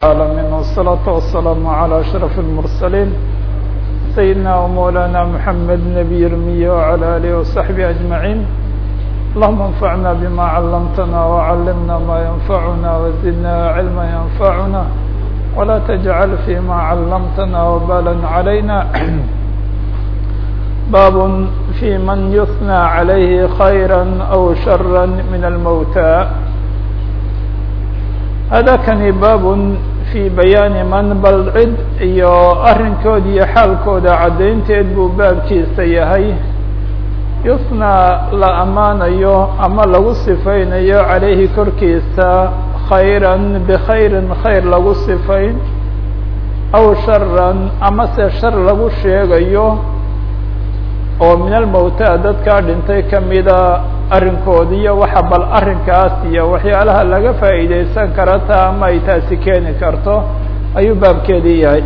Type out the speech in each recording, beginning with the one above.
العالمين والصلاة والسلام على أشرف المرسلين سيدنا ومولانا محمد نبي المية وعلى آله وصحبه أجمعين اللهم انفعنا بما علمتنا وعلمنا ما ينفعنا وزدنا علما ينفعنا ولا تجعل فيما علمتنا وبالا علينا باب في من يثنى عليه خيرا أو شرا من الموتى هذا kani baab في bayaani man bal cid iyo arinkood iyo xaalkooda caddaynteed buu baabkiisa yahay yusnaa la ammaanayo ama lagu sifaynayo calayhi korkiisa khayra bkhayrin khayr lagu sifayn aw sharan ama se shar lagu sheegayo oo min almowta dadkaa dhintay kamida arrinkoodi iyo waxa bal arrinkaas iyo waxyaalaha laga faa'iideysan kara taa ama ay taasi keeni karto ayuu baabkeedii yahay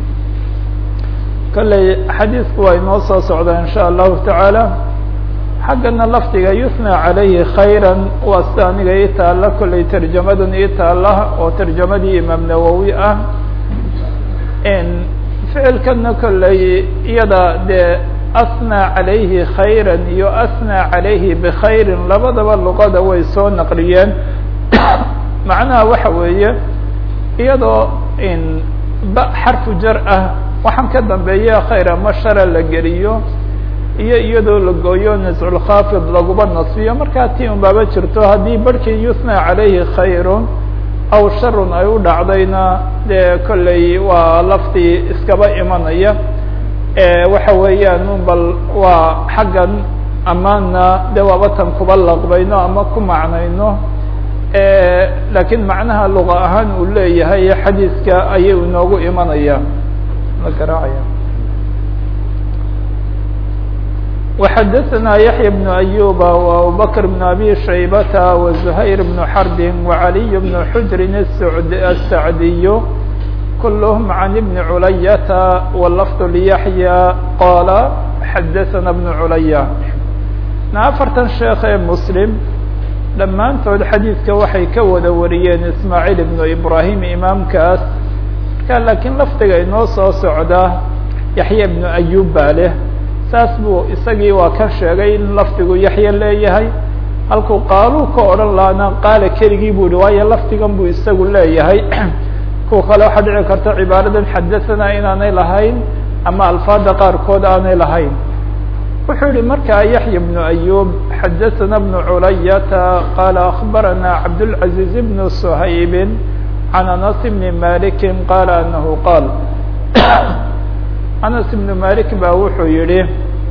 kolley xadiisku waa inoo soo socdaa in sha allahu tacaala xaggana lafdiga yusna calayhi khayran waa sida aniga ii taalla kolley tarjamadan ii taalla oo tarjamadii imaam nawowi ah ficilkana kolley iyada dee asnى عalayhi khayra iyo asnى عalayhi bkhayri labadaba luqada way soo naqliyeen macnaha waxa weeye iyadoo ba xarfu jar ah waxaan ka dambeeya khayr ama shara la geliyo iyo iyadoo la gooyo nasculkhaafid laguba nasbiyo markaa ti un baaba jirto haddii barhkii yusnى calayhi khayru aw sharun ay u dhacdayna dee kolley waa laftii iskaba imanaya waxa weeyaan un bal waa xaggan amaana de waabatan kuba laqbayno ama ku macnayno lakiin macnaha luqa ahaan uu leeyahay xadiiska ayay inoogu imanaya la garaacaya وxadثna yaحyى بن أyuba وabubakr بن abi shaybata وزhayr بن xrb وعaliي بن xujri الsacdiy كلهم عن بن عlyة واللفظ ليحيى qال xdثna بن عlية afartan sheekh ee mسلم dhammaantood xadiidka waxay ka wada wariyeen ismاعيل بن إbrahيم imaamkaas marka lakiin lafdiga inoo soo socda yaحyى بن أyub baa leh saas buu isagii waa ka sheegay in lafdigu yaحye leeyahay halkuu qaaluu ka odhan laana qaala keligii bu hi waayo lafdigan buu isagu leeyahay kuwa kale waxaa dhici karta cibaaradan xadaثana inaanay lahayn ama alfaada qaarkood aanay lahayn wuxuu yihi markaa yaحya بن أyub xadaثana بن culayata qala أخbarana cabdالعaزيز بن shayb عan anas بn maliki qala anahu qaal anas بn malik ba wuxuu yihi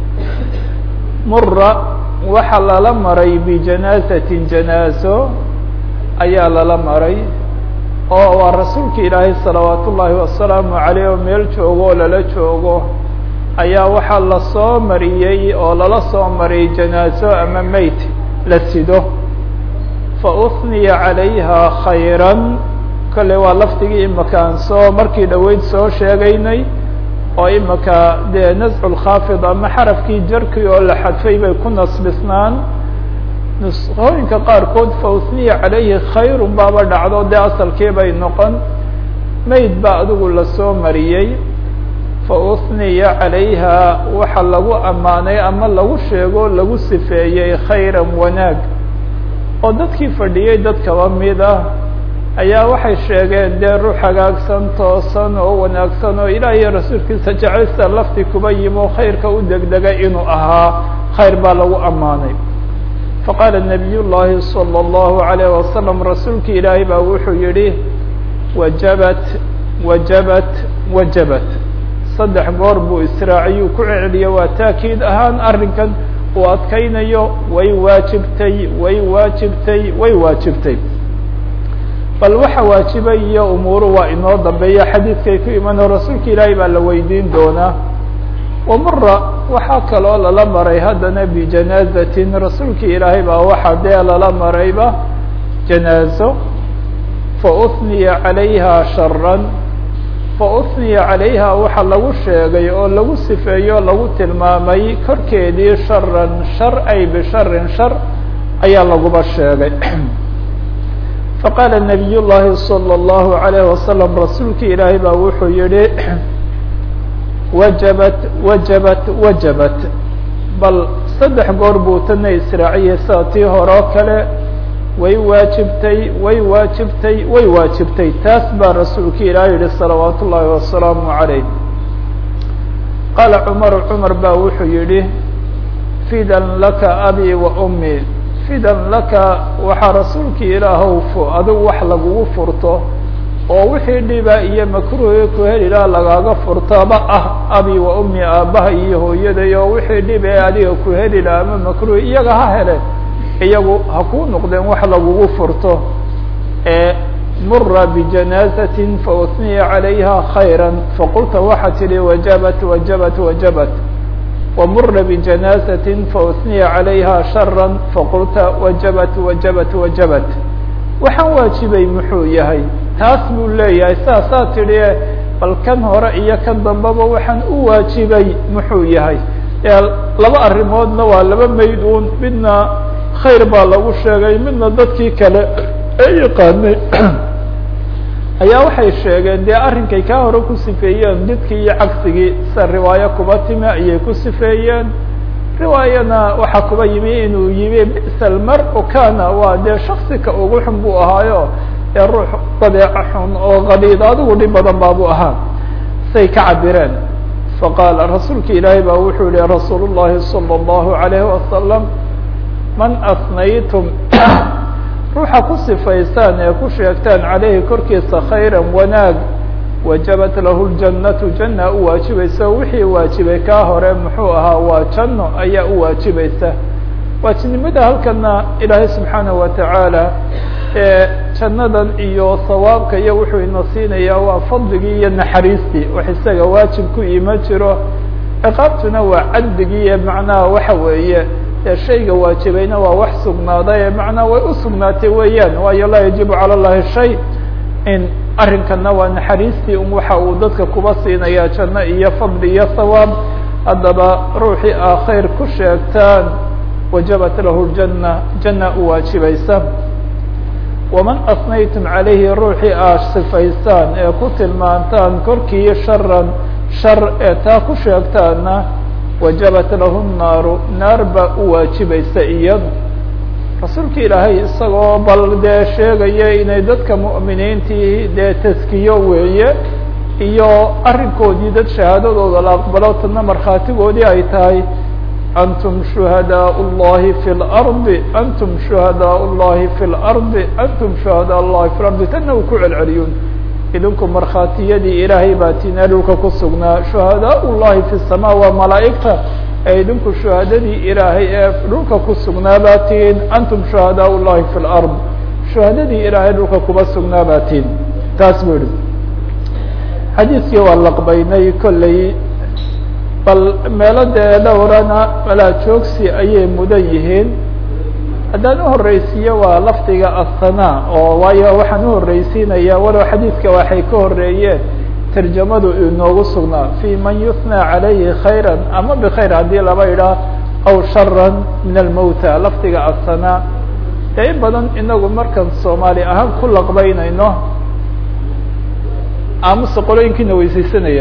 mura waxa lala maray bijanaazati janaazo ayaa lala maray oo waa rasuulka ilaahay salawaat ullaahi wasalaamu caleyh oo meel joogo oo lala joogo ayaa waxaa lasoo mariyey oo lala soo mariyay janaazo ama meyt la sido fa uhniya calayha khayran kolley waa lafdigii imaka aan soo markii dhoweyd soo sheegaynay oo imaka dee nascu lkhaafid ama xarafkii jarkii oo la xadfay bay ku nasbisnaan nusqooyinka qaarkood fa uhniya calayhi khayrun baaba dhacdo dee asalkii bay noqon mayd baa adigu lasoo mariyey fa uhniya calayha waxa lagu ammaanay ama lagu sheego lagu sifeeyey khayran wanaag oo dadkii fadhiyey dad kaba mid ah ayaa waxay sheegeen dee ruux hagaagsan toosan oo wanaagsan oo ilaah iyo rasuulkiisa jeceysta lafti kuba yimo khayrka u degdega inuu ahaa khayr baa lagu ammaanay faqaala nabiy llaahi salى اllahu عalayه wasalam rasuulki ilaahay baa wuxuu yihi wajabat wajabat wajabat saddex goor buu israaciyuu ku celceliyo waa taakiid ahaan arrinkan uu adkaynayo way waajibtay way waajibtay way waajibtay bal waxa waajibay iyo umuuru waa inoo dambeeya xadiidkay ku imano rasuulka ilaahay baa la weydiin doonaa wamura waxaa kaloo lala maray haddana bijanaazatin rasuulka ilaahay baa waxaa dee lala marayba janaazo fa uhniya calayha sharan fa uhniya calayha waxa lagu sheegay oo lagu sifeeyo lagu tilmaamay korkeedii sharan shar ay bisharin shar ayaa laguba sheegay faqaala nabiy llahi salى اllahu alayh wasalam rasuulkii ilaahay baa wuxuu yihi wajabat wajabat wajabat bal saddex goor buu tana israaciyey sida tii hore oo kale way waajibtay way waajibtay way waajibtay taas baa rasuulka ilaah yihi salawaat ullaahi wasalaamu عalayh qaala cumar cumar baa wuxuu yihi fidan laka abi wa ummi fidan laka waxaa rasuulkii ilaahow adigu wax lagugu furto oo wixii dhiba iyo makruhi ku heli laha lagaaga furtaba ah abi wa ummi aabbaha iyo hooyaday oo wixii dhib ee adiga ku heli laha ama makruhi iyaga ha hele iyagu ha kuu noqdeen wax lagugu furto ee mura bijanaazatin fausniya calayha khayra faqulta waxaa tidhi wajabat wajabat wajabat wamura bijanaazatin fausniya calayha shara faqulta wajabat wajabat wajabat waxaan waajibay muxuu yahay taas buu leeyahay saasaa tidhi bal kan hore iyo kan dambeba waxaan u waajibay muxuu yahay laba arrimoodna waa laba mayd uun midna khayr baa lagu sheegay midna dadkii kale ee yaqaanay ayaa waxay sheegeen dee arrinkay kaa hore ku sifeeyeen didkii iyo cagsigii sida riwaayo kuba timi ayay ku sifeeyeen riwaayana waxaa kuba yimi inuu yimi bisal mar-u kana waa dee shaksika ugu xun buu ahaayo ee ruux dabeeco xun oo qadiid adigu dhib badan baabuu ahaa say ka cabireen faqaala rasuulka ilaahay baa wuxuu yihi rasuul llahi salى اllahu alayhi wasalam man asnaytum ruuxa ku sifaysaan ee ku sheegtaan caleyhi korkiisa khayra wanaag wajabat lahu ljannatu janna u waajibaysa wixii waajibay kaa hore muxuu ahaa waa janno ayaa u waajibaysa waajibnimada halkana ilaahay subxaanaه wa tacaala ee jannadan iyo sawaabka iyo wuxuu ina siinayaa waa fadligii iyo naxariistii wax isaga waajib ku ima jiro ciqaabtuna waa cadligii iyo macnaha waxa weeye ee shayga waajibayna waa wax sugnaaday ee macnaa way u sugnaatay weeyaan waayo laa yajibu calى اllahi shay in arrinkana waa naxariistii un waxa uu dadka kuba siinaya janno iyo fadli iyo sawaab haddaba ruuxii aa khayr ku sheegtaan wajabat lahu ljana janna u waajibaysa waman asnaytum calayhi ruuxii aa sifaysaan ee ku tilmaantaan korkii sharan shar ee taa ku sheegtaana wajabat lahu naaru naar baa u waajibaysa iyadu rasuulka ilaahay isagoo bal dee sheegaya inay dadka mu'miniintii dee taskiyo weeye iyo arrinkoodii dad shahaadadooda la aqbalo tadna markhaatigoodii ay tahay antum shuhadaء الlahi fi اlarضi antum shuhadaء الlahi fi اlarضi antum shuhadaء الlahi fi اlarضi tana uu ku celceliyun idinku markhaatiyadii ilaahay baa tina dhulka ku sugnaa shuhadaء الlahi fi الsama waa malaa'igta ee idinku shuhadadii ilaahay ee dhulka ku sugnaa baa tihin antum shuhadaء الlahi fi اlأrض shuhadadii ilaahay dhulka kuba sugnaa baa tihin taas bu ihi xadiidkii waa laqbaynay kolley bal meelo dee dhowrana malaa joogsi ayay mudan yihiin haddaan uhoreysiiyo waa lafdiga aلsanaa oo waayo waxaan uhoreysiinaya walow xadiidka waxay ka horeeyeen tarjamadu inoogu sugnaa fi man yuhnى calayhi khayra ama bkhayr haddii laba idhaah aw shara min almowta lafdiga asanaa dee in badan inagu markaan soomaali ahaan ku laqbaynayno amase qolooyinkiina weysaysanaya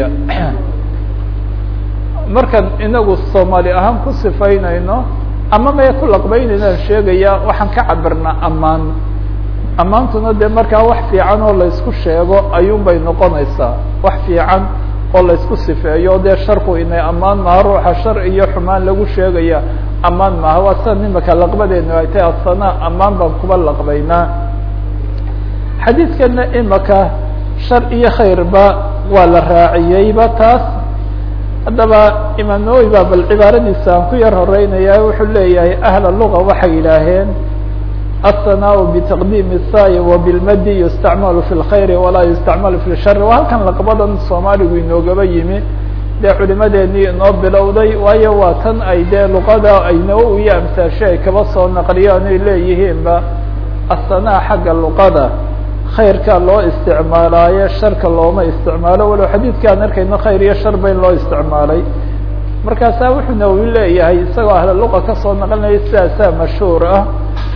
markaan inagu soomaali ahaan ku sifaynayno ama may ku laqbaynaynaan sheegaya waxaan ka cabirnaa ammaan ammaantuna dee markaa wax fiican oo laysku sheego ayuun bay noqonaysaa wax fiican oo laysku sifeeyo dee sharku inay ammaan maha ruuxa shar iyo xumaan lagu sheegaya ammaan maha waa sida nimaka laqbadeenu ay tahay asana ammaan baan kuba laqbaynaa xadiidkana imaka shar iyo khayrba waa la raaciyeyba taas haddaba imaam nawowi baa bal cibaaradiisa aan ku yar horeynaya wuxuu leeyahay ahla luga waxay yidhaaheen الثناء بتقديم الsاي وبالmd يستعمل في الخير وlaa يستعمل في الشhر waa halkan laqbadan soomaaligu inoogaba yimi dee culimadeenii inoo bilowday waayo waa tan ay dee luqada ay nawowi iyo amsaashe ay kaba soo naqliyaan ay leeyihiinba الثناء xagga luqada khayrka loo isticmaalaayo sharka looma isticmaalo walow xadiidkaan arkayno khayr iyo shar ba in loo isticmaalay markaasaa wuxuu nawowi leeyahay isagoo ahla luqa kasoo naqlinaya sidaasaa mashhuur ah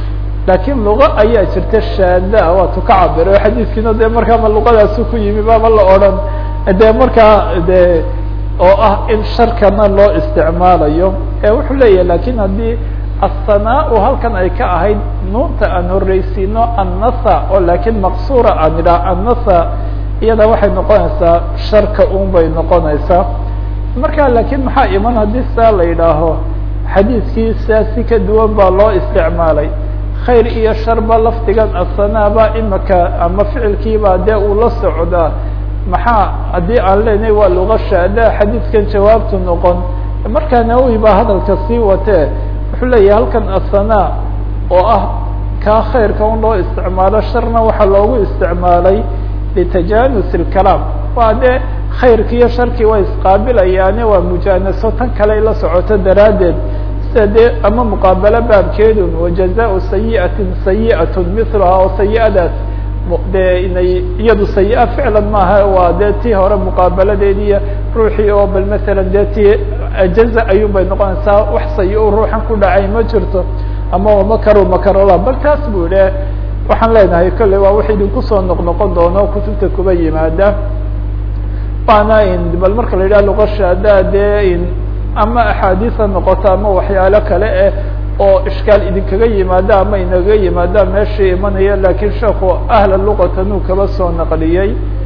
laakiin luqa ayaa jirta shaada waatu ka cabiro xadiiskiina dee markaama luqadaasu ku yimi baaba la odhan dee markaa de oo ah in sharkana loo isticmaalayo ee wuxuu leeyahay lakin haddii aلsanaa halkan ay ka ahayd nuunta aan horeysiino annasa oo laakiin maqsuura aan idhaah annasa iyada waxay noqonaysaa sharka un bay noqonaysaa marka laakiin maxaa iman haddii saa la yidhaaho xadiidkii saasi ka duwan baa loo isticmaalay khayr iyo sharba lafdigan asanaaba imika ama ficilkiibaa dee uu la socdaa maxaa haddii aan leenahay waa luga shaada xadiidkan jawaabtu noqon markaa nawowi baa hadalka sii watee wuxuu leeyahay halkan asanaa oo ah kaa khayrka un loo isticmaalo sharna waxaa loogu isticmaalay litajanus اlkalaam waa dee khayrki iyo sharkii way isqaabilayaane waa mujaanaso tan kale la socoto daraaddeed sida dee ama muqaabalo baabkeedun wajazaءu sayiئatin sayiئat miluhaa oo sayi-adaas dee inay iyadu sayi-a ficlan maaha waa dee tii hore muqaabaladeediiyo ruuxii oo bal masalan dee tii ajaza ayuun bay noqonaysaa wax sayi-u ruuxan ku dhacay ma jirto ama makaru makarola bal taas buu idhe waxaan leenahay kolley waa wax idinku soo noqnoqon doono kutubta kuba yimaada waana in bal marka la yidhaha luqashaada dee in ama axaadiisa noqoto ama waxyaalo kale eh oo ishkaal idinkaga yimaada ama inaga yimaada meeshii imanaya lakiin sheekhu ahla luqatan uu kaba soo naqliyey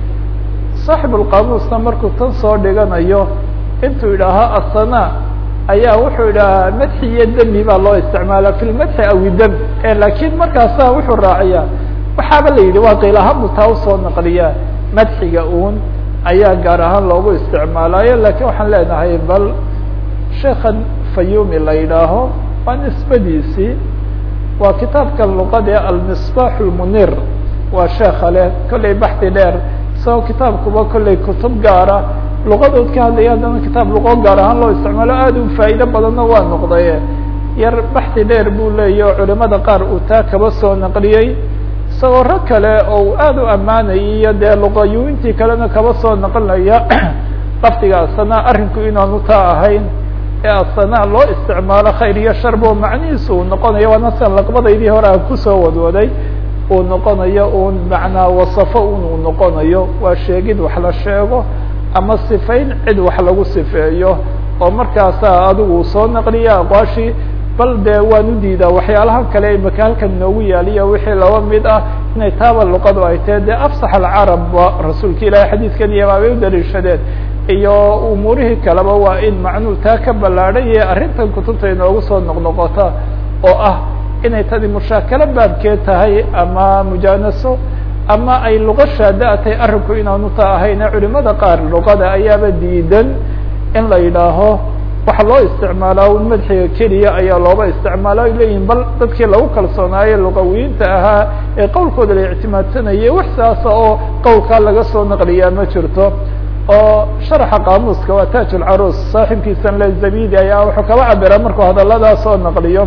saaxibulqaamuusna markuu tan soo dhiganayo intuu yidhaaho asana ayaa wuxuu idhahaa madxi iyo demi baa loo isticmaala fi lmadxi awi dem lakiin markaasa wuxuu raaciyaa waxaaba la yidhi waa qiil ahaan buu taa usoo naqliyaa madxiga uun ayaa gaar ahaan loogu isticmaalayo lakiin waxaan leenahay bal sheekan fayumi la yidhaaho waa nisbadiisii waa kitaabkan luqadee almisbaax lmunir waa sheeka leh kollay baxdi dheer isagoo kitaabkuba kollay kutub gaara luqadood ka hadlaya haddana kitaab luqo gaar ahaan loo isticmaalo aad u faa'iido badanna waa noqdaye yar baxdi dheer buu leeyahy oo culimada qaar uu taa kaba soo naqliyey isagoo rag kale oo uu aad u ammaanayay iyo dee luqayuintii kalena kaba soo naqlinaya lafdiga asana arrinku inaanu taa ahayn ee asana loo isticmaalo khayr iyo sharbo macnihiisu uu noqonayo waana sian laqbadaydii hore aan kusoo wadwaday uu noqonayo un macnaa wasafo un uu noqonayo waa sheegid wax la sheego ama sifayn cid wax lagu sifeeyo oo markaasa adigu soo naqliya aqwaashii bal dee waan u diidaa waxyaalaha kale imaka halkan noogu yaaliyo wixii laba mid ah inay taaba luqadu ay tahe dee afsax alcarab ba rasuulka ilaahay xadiidkan iyo baabay u daliishadeen iyo umuurihii kaleba waa in macnuu taa ka ballaadhay iyo arrintan kutubta inoogu soo noqnoqota oo ah inay tadi mushaakalo baabkeed tahay ama mujaanaso ama ay luqa shaada tahay arrinku inaanu ta ahayne culimada qaar luqada ayaaba diidan in la yidhaaho waxa loo isticmaalaa un madxiga keliya ayaa looba isticmaala ay leeyihin bal dadkii lagu kalsoonaaye luqawiyiinta ahaa ee qowlkooda la ictimaadsanayay wax saasa oo qowlkaa laga soo naqliyaa ma jirto oo sharaxa qaamuuska waa taaj ulcaruus saaxibkiisan le zabidi ayaa wuxuu kaba cabiraa markuu hadaladaa soo naqliyo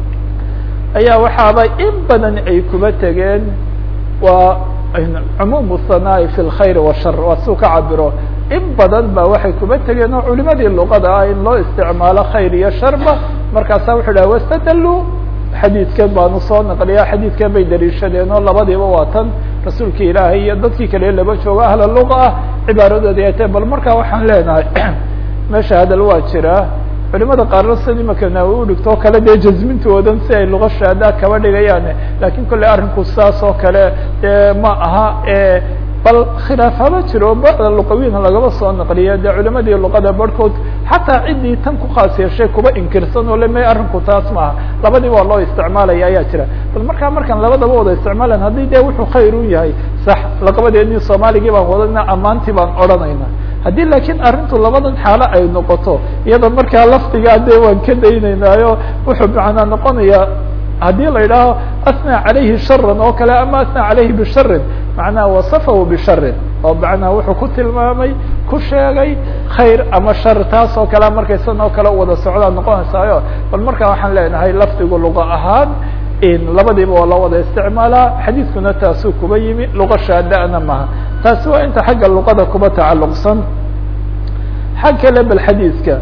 ayaa waxaaba in badan ay kuba tegeen waa cumuum sanaa'i fi lkhayr washar waa siu ka cabiro in badan ba waxay kuba tegeen oo culimadii luqada ah in loo isticmaalo khayr iyo sharba markaasa wuxuu dhaha wastadaluu xadiidkan baanu soo naqliya xadiidkan bay daliishadeen oo labadiiba waa tan rasuulka ilaahay iyo dadkii kale laba joogo ahla luqa ah cibaaradoodi ay tahay bal markaa waxaan leenahay meesha hadal waa jiraa culimada qaarna sida imaka naawi udhigto o kale dee jazmintoodan si ay luqa shaada kaba dhigayaan lakin kolley arrinku saas oo kale dee ma aha bal khilaaf haba jiro bada luqawiin lagaba soo naqliya dee culimadii luqada barhkood xataa ciddii tan ku khaas yeeshay kuba inkirsan oo le may arrinku taas maaha labadiba waa loo isticmaalaya ayaa jira bal markaa markaan labadaba wada isticmaalayn haddii dee wuxuu khayr u yahay sax laqabadeedii soomaaligii baan wadana ammaantii baan odhanayna haddii laakiin arrintu labadan xaalo ay noqoto iyada markaa lafdigaa dee waan ka daynaynaayo wuxuu macnaa noqonaya haddii la yidhaaho asnaa calayhi sharan oo kale ama asnaa calayhi bisharin macnaha wasafahu bisharin oo macnaha wuxuu ku tilmaamay ku sheegay khayr ama shar taas oo kale markay san oo kale wada socdaa noqonaysaayo bal markaa waxaan leenahay lafdigu luqa ahaan labadiiba waa loo wada isticmaalaa xadiidkuna taasuu kuba yimi luqa shaada-na maha taasi waa inta xagga luqada kuba tacalluqsan xag kale bal xadiidka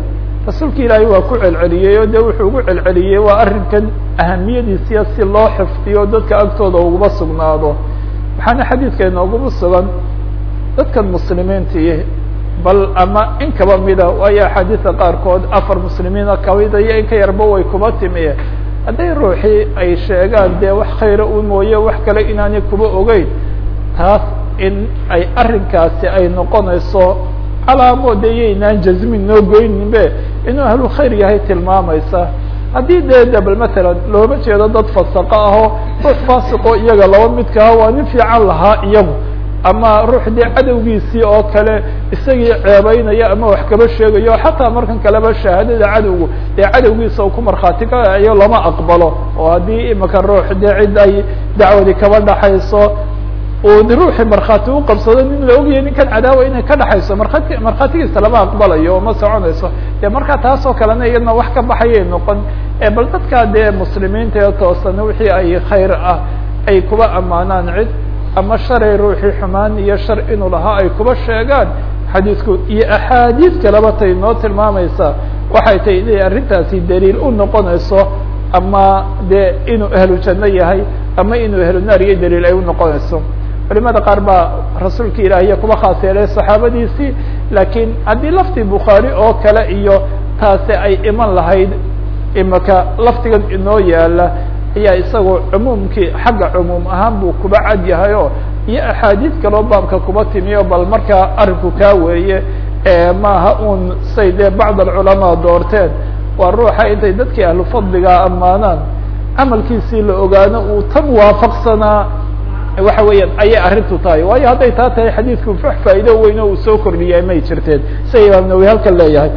rasuulka ilaahay waa ku celceliyey oo de wuxuu ugu celceliyey waa arrinkan ahamiyadiisiya si loo xifdiyo dadka agtooda uguma sugnaado waxaana xadiidka inooguma sugan dadkan muslimiintii bal ama in kaba mida waayo axaadiida qaarkood afar muslimiina kamida iyo in ka yarba way kuba timi hadday ruuxii ay sheegaan dee wax khayra u mooye wax kale inaanay kuba ogeyn taas in ay arrinkaasi ay noqonayso calaamo de yaynaan jazmin noo goyninbe inuu ahlu khayr yahay tilmaamaysa haddii dee de bal matalan looma jeedo dad fasaqo ahoo ruux faasiqo iyaga laba midka ah waa nin fiican lahaa iyagu ama ruux dee cadowgiisii oo kale isagii ceebeynaya ama wax kaba sheegayo xataa markan kaleba shahaadada cadowgu dee cadowgiisa u ku markhaati kacayo lama aqbalo oo haddii imika ruux dee cid ay dacwadi kaba dhaxayso uu ruuxii markhaati u qabsado nin la ogyahay ninkan cadaawa inay ka dhaxayso markhaati markhaatigiisa lama aqbalayo oo ma soconayso dee markaa taas oo kalena iyadna wax ka baxayay noqon bal dadkaa dee muslimiinta ee toosan wixii ay khayr ah ay kuba ammaanaan cid ama sharay ruuxii xumaan iyo shar inuu lahaa ay kuba sheegaan xadiidku iyo axaadiid kaleba tay noo tilmaamaysaa waxay tahay inay arrintaasi daliil u noqonayso ama dee inuu ahlu janno yahay ama inuu ahlu naar iyo daliil ay u noqonayso culimada qaar baa rasuulka ilaahiya kuba khaas yeelay saxaabadiisii laakiin haddii laftii bukhaari oo kale iyo taasi ay iman lahayd imaka laftigan inoo yaala ayaa isagoo cumuumkii xagga cumuum ahaan buu kuba cad yahay oo iyo axaadiid kaloo baabka kuba timiyo bal markaa arrinku kaa weeye maaha un say dee bacd alculamaa doorteen waa ruuxa intay dadkii ahlu fadliga ammaanaan camalkiisii la ogaano uu tan waafaqsanaa waxa weeyaan ayay arrintu tahay waayo hadday taa tahay xadiidku wax faa'iido weyn oo uu soo kordhiyay may jirteen sida imaam nawi halkan leeyahay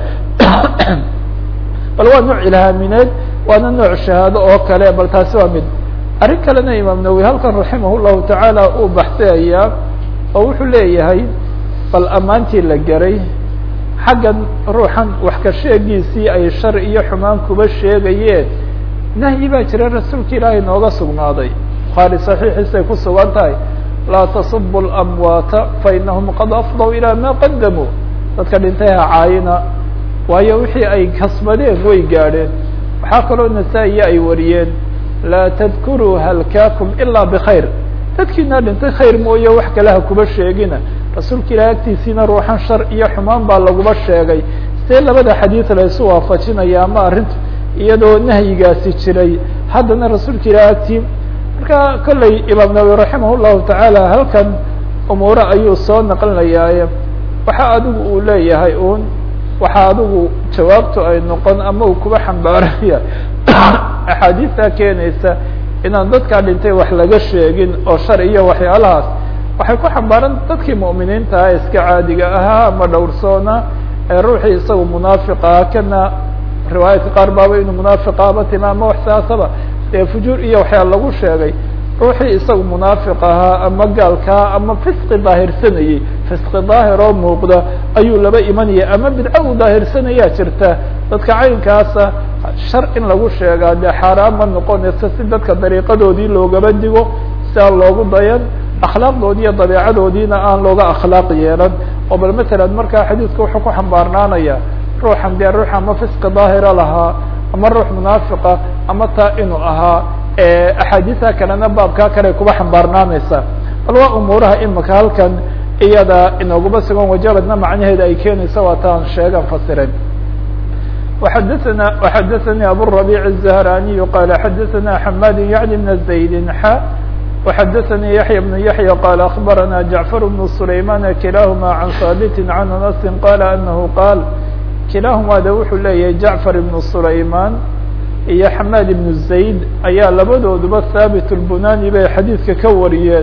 bal waa nooc ilhaamineed waana nooc shahaado oo kale bal taasi waa mid arrin kalena imaam nawi halkan raximah llahu tacaala uu baxsayayaa oo wuxuu leeyahay bal ammaantii la garay xaggan ruuxan wax ka sheegiisii ay shar iyo xumaan kuba sheegayeen nahyi baa jira rasuulka ilaahay nooga sugnaaday bukhaari saxiixiisay ku sugan tahay laa tasubu lamwaata fainahum qad afdaw ilaa ma qadamuu dadka dhintay ha caayina waayo wixii ay kasbadeen way gaadheen waxaa kaloo nasaa-iya ay wariyeen laa tadkuruu halkaakum ilaa bkhayr dadkiina dhintay khayr mooye wax kale ha kuba sheegina rasuulka ilahi agtiisiina ruuxan shar iyo xumaan baa laguba sheegay see labada xadiid la isu waafajinaya ama arrintu iyadoo nahyigaasi jiray haddana rasuulka ilahi agtii marka kolley imaam nawawi raximah llahu tacaala halkan umuure ayuu soo naqlinayaaye waxa adigu uu leeyahay un waxa adigu jawaabtu ay noqon ama uu kuba xambaaraya axaadiista keenaysa inaan dadkaa dhintay wax laga sheegin oo shar iyo waxyaalahaas waxay ku xambaaran dadkii mu'miniinta ah iska caadiga ahaa ama dhowrsoona ee ruuxii isagu munaafiqaa kana riwaayadka qaar baaba inuu munaafiqaaba tima ama wax saasaba dee fujuur iyo waxyaala lagu sheegay ruuxii isagu munaafiq ahaa ama gaalkaa ama fisqi daahirsanayey fisqi daahir oo muuqda ayuu laba imanaya ama bidco uu daahirsanaya jirta dadka caynkaasa shar in lagu sheegaa dee xaaraan ma noqonaysa si dadka dariiqadoodii loogaba digo si aan loogu dayan akhlaaqdoodii iyo dabeecadoodiina aan looga akhlaaq yeelan oo bal matalan markaa xadiidka wuxuu ku xambaarnaanaya ruuxan dee ruux ama fisqi daahira lahaa ama ruux munaafiqa ama taa inuu ahaa axaadiisa kalena baabkaa kale kuba xambaarnaanaysa bal waa umuuraha imika halkan iyada inooguma sugan wajaradna macnaheeda ay keenaysa waa taan sheegan fasiren وxadثna وxadثnي abالربيع الزهراني qال xadثna حmاd yعلي بن زaيد xا وxadثnي يحيى بن يحيى qال أخبرنا جعفر بن سليمان كلاهma عن ثابت عن أنس qال أنه qال kilaaهuma de wuxuu leeyahay جعفر بن سليمان iyo xmاd بن زaيد ayaa labadooduba haaبت الbunani bay xadiidka ka wariyeen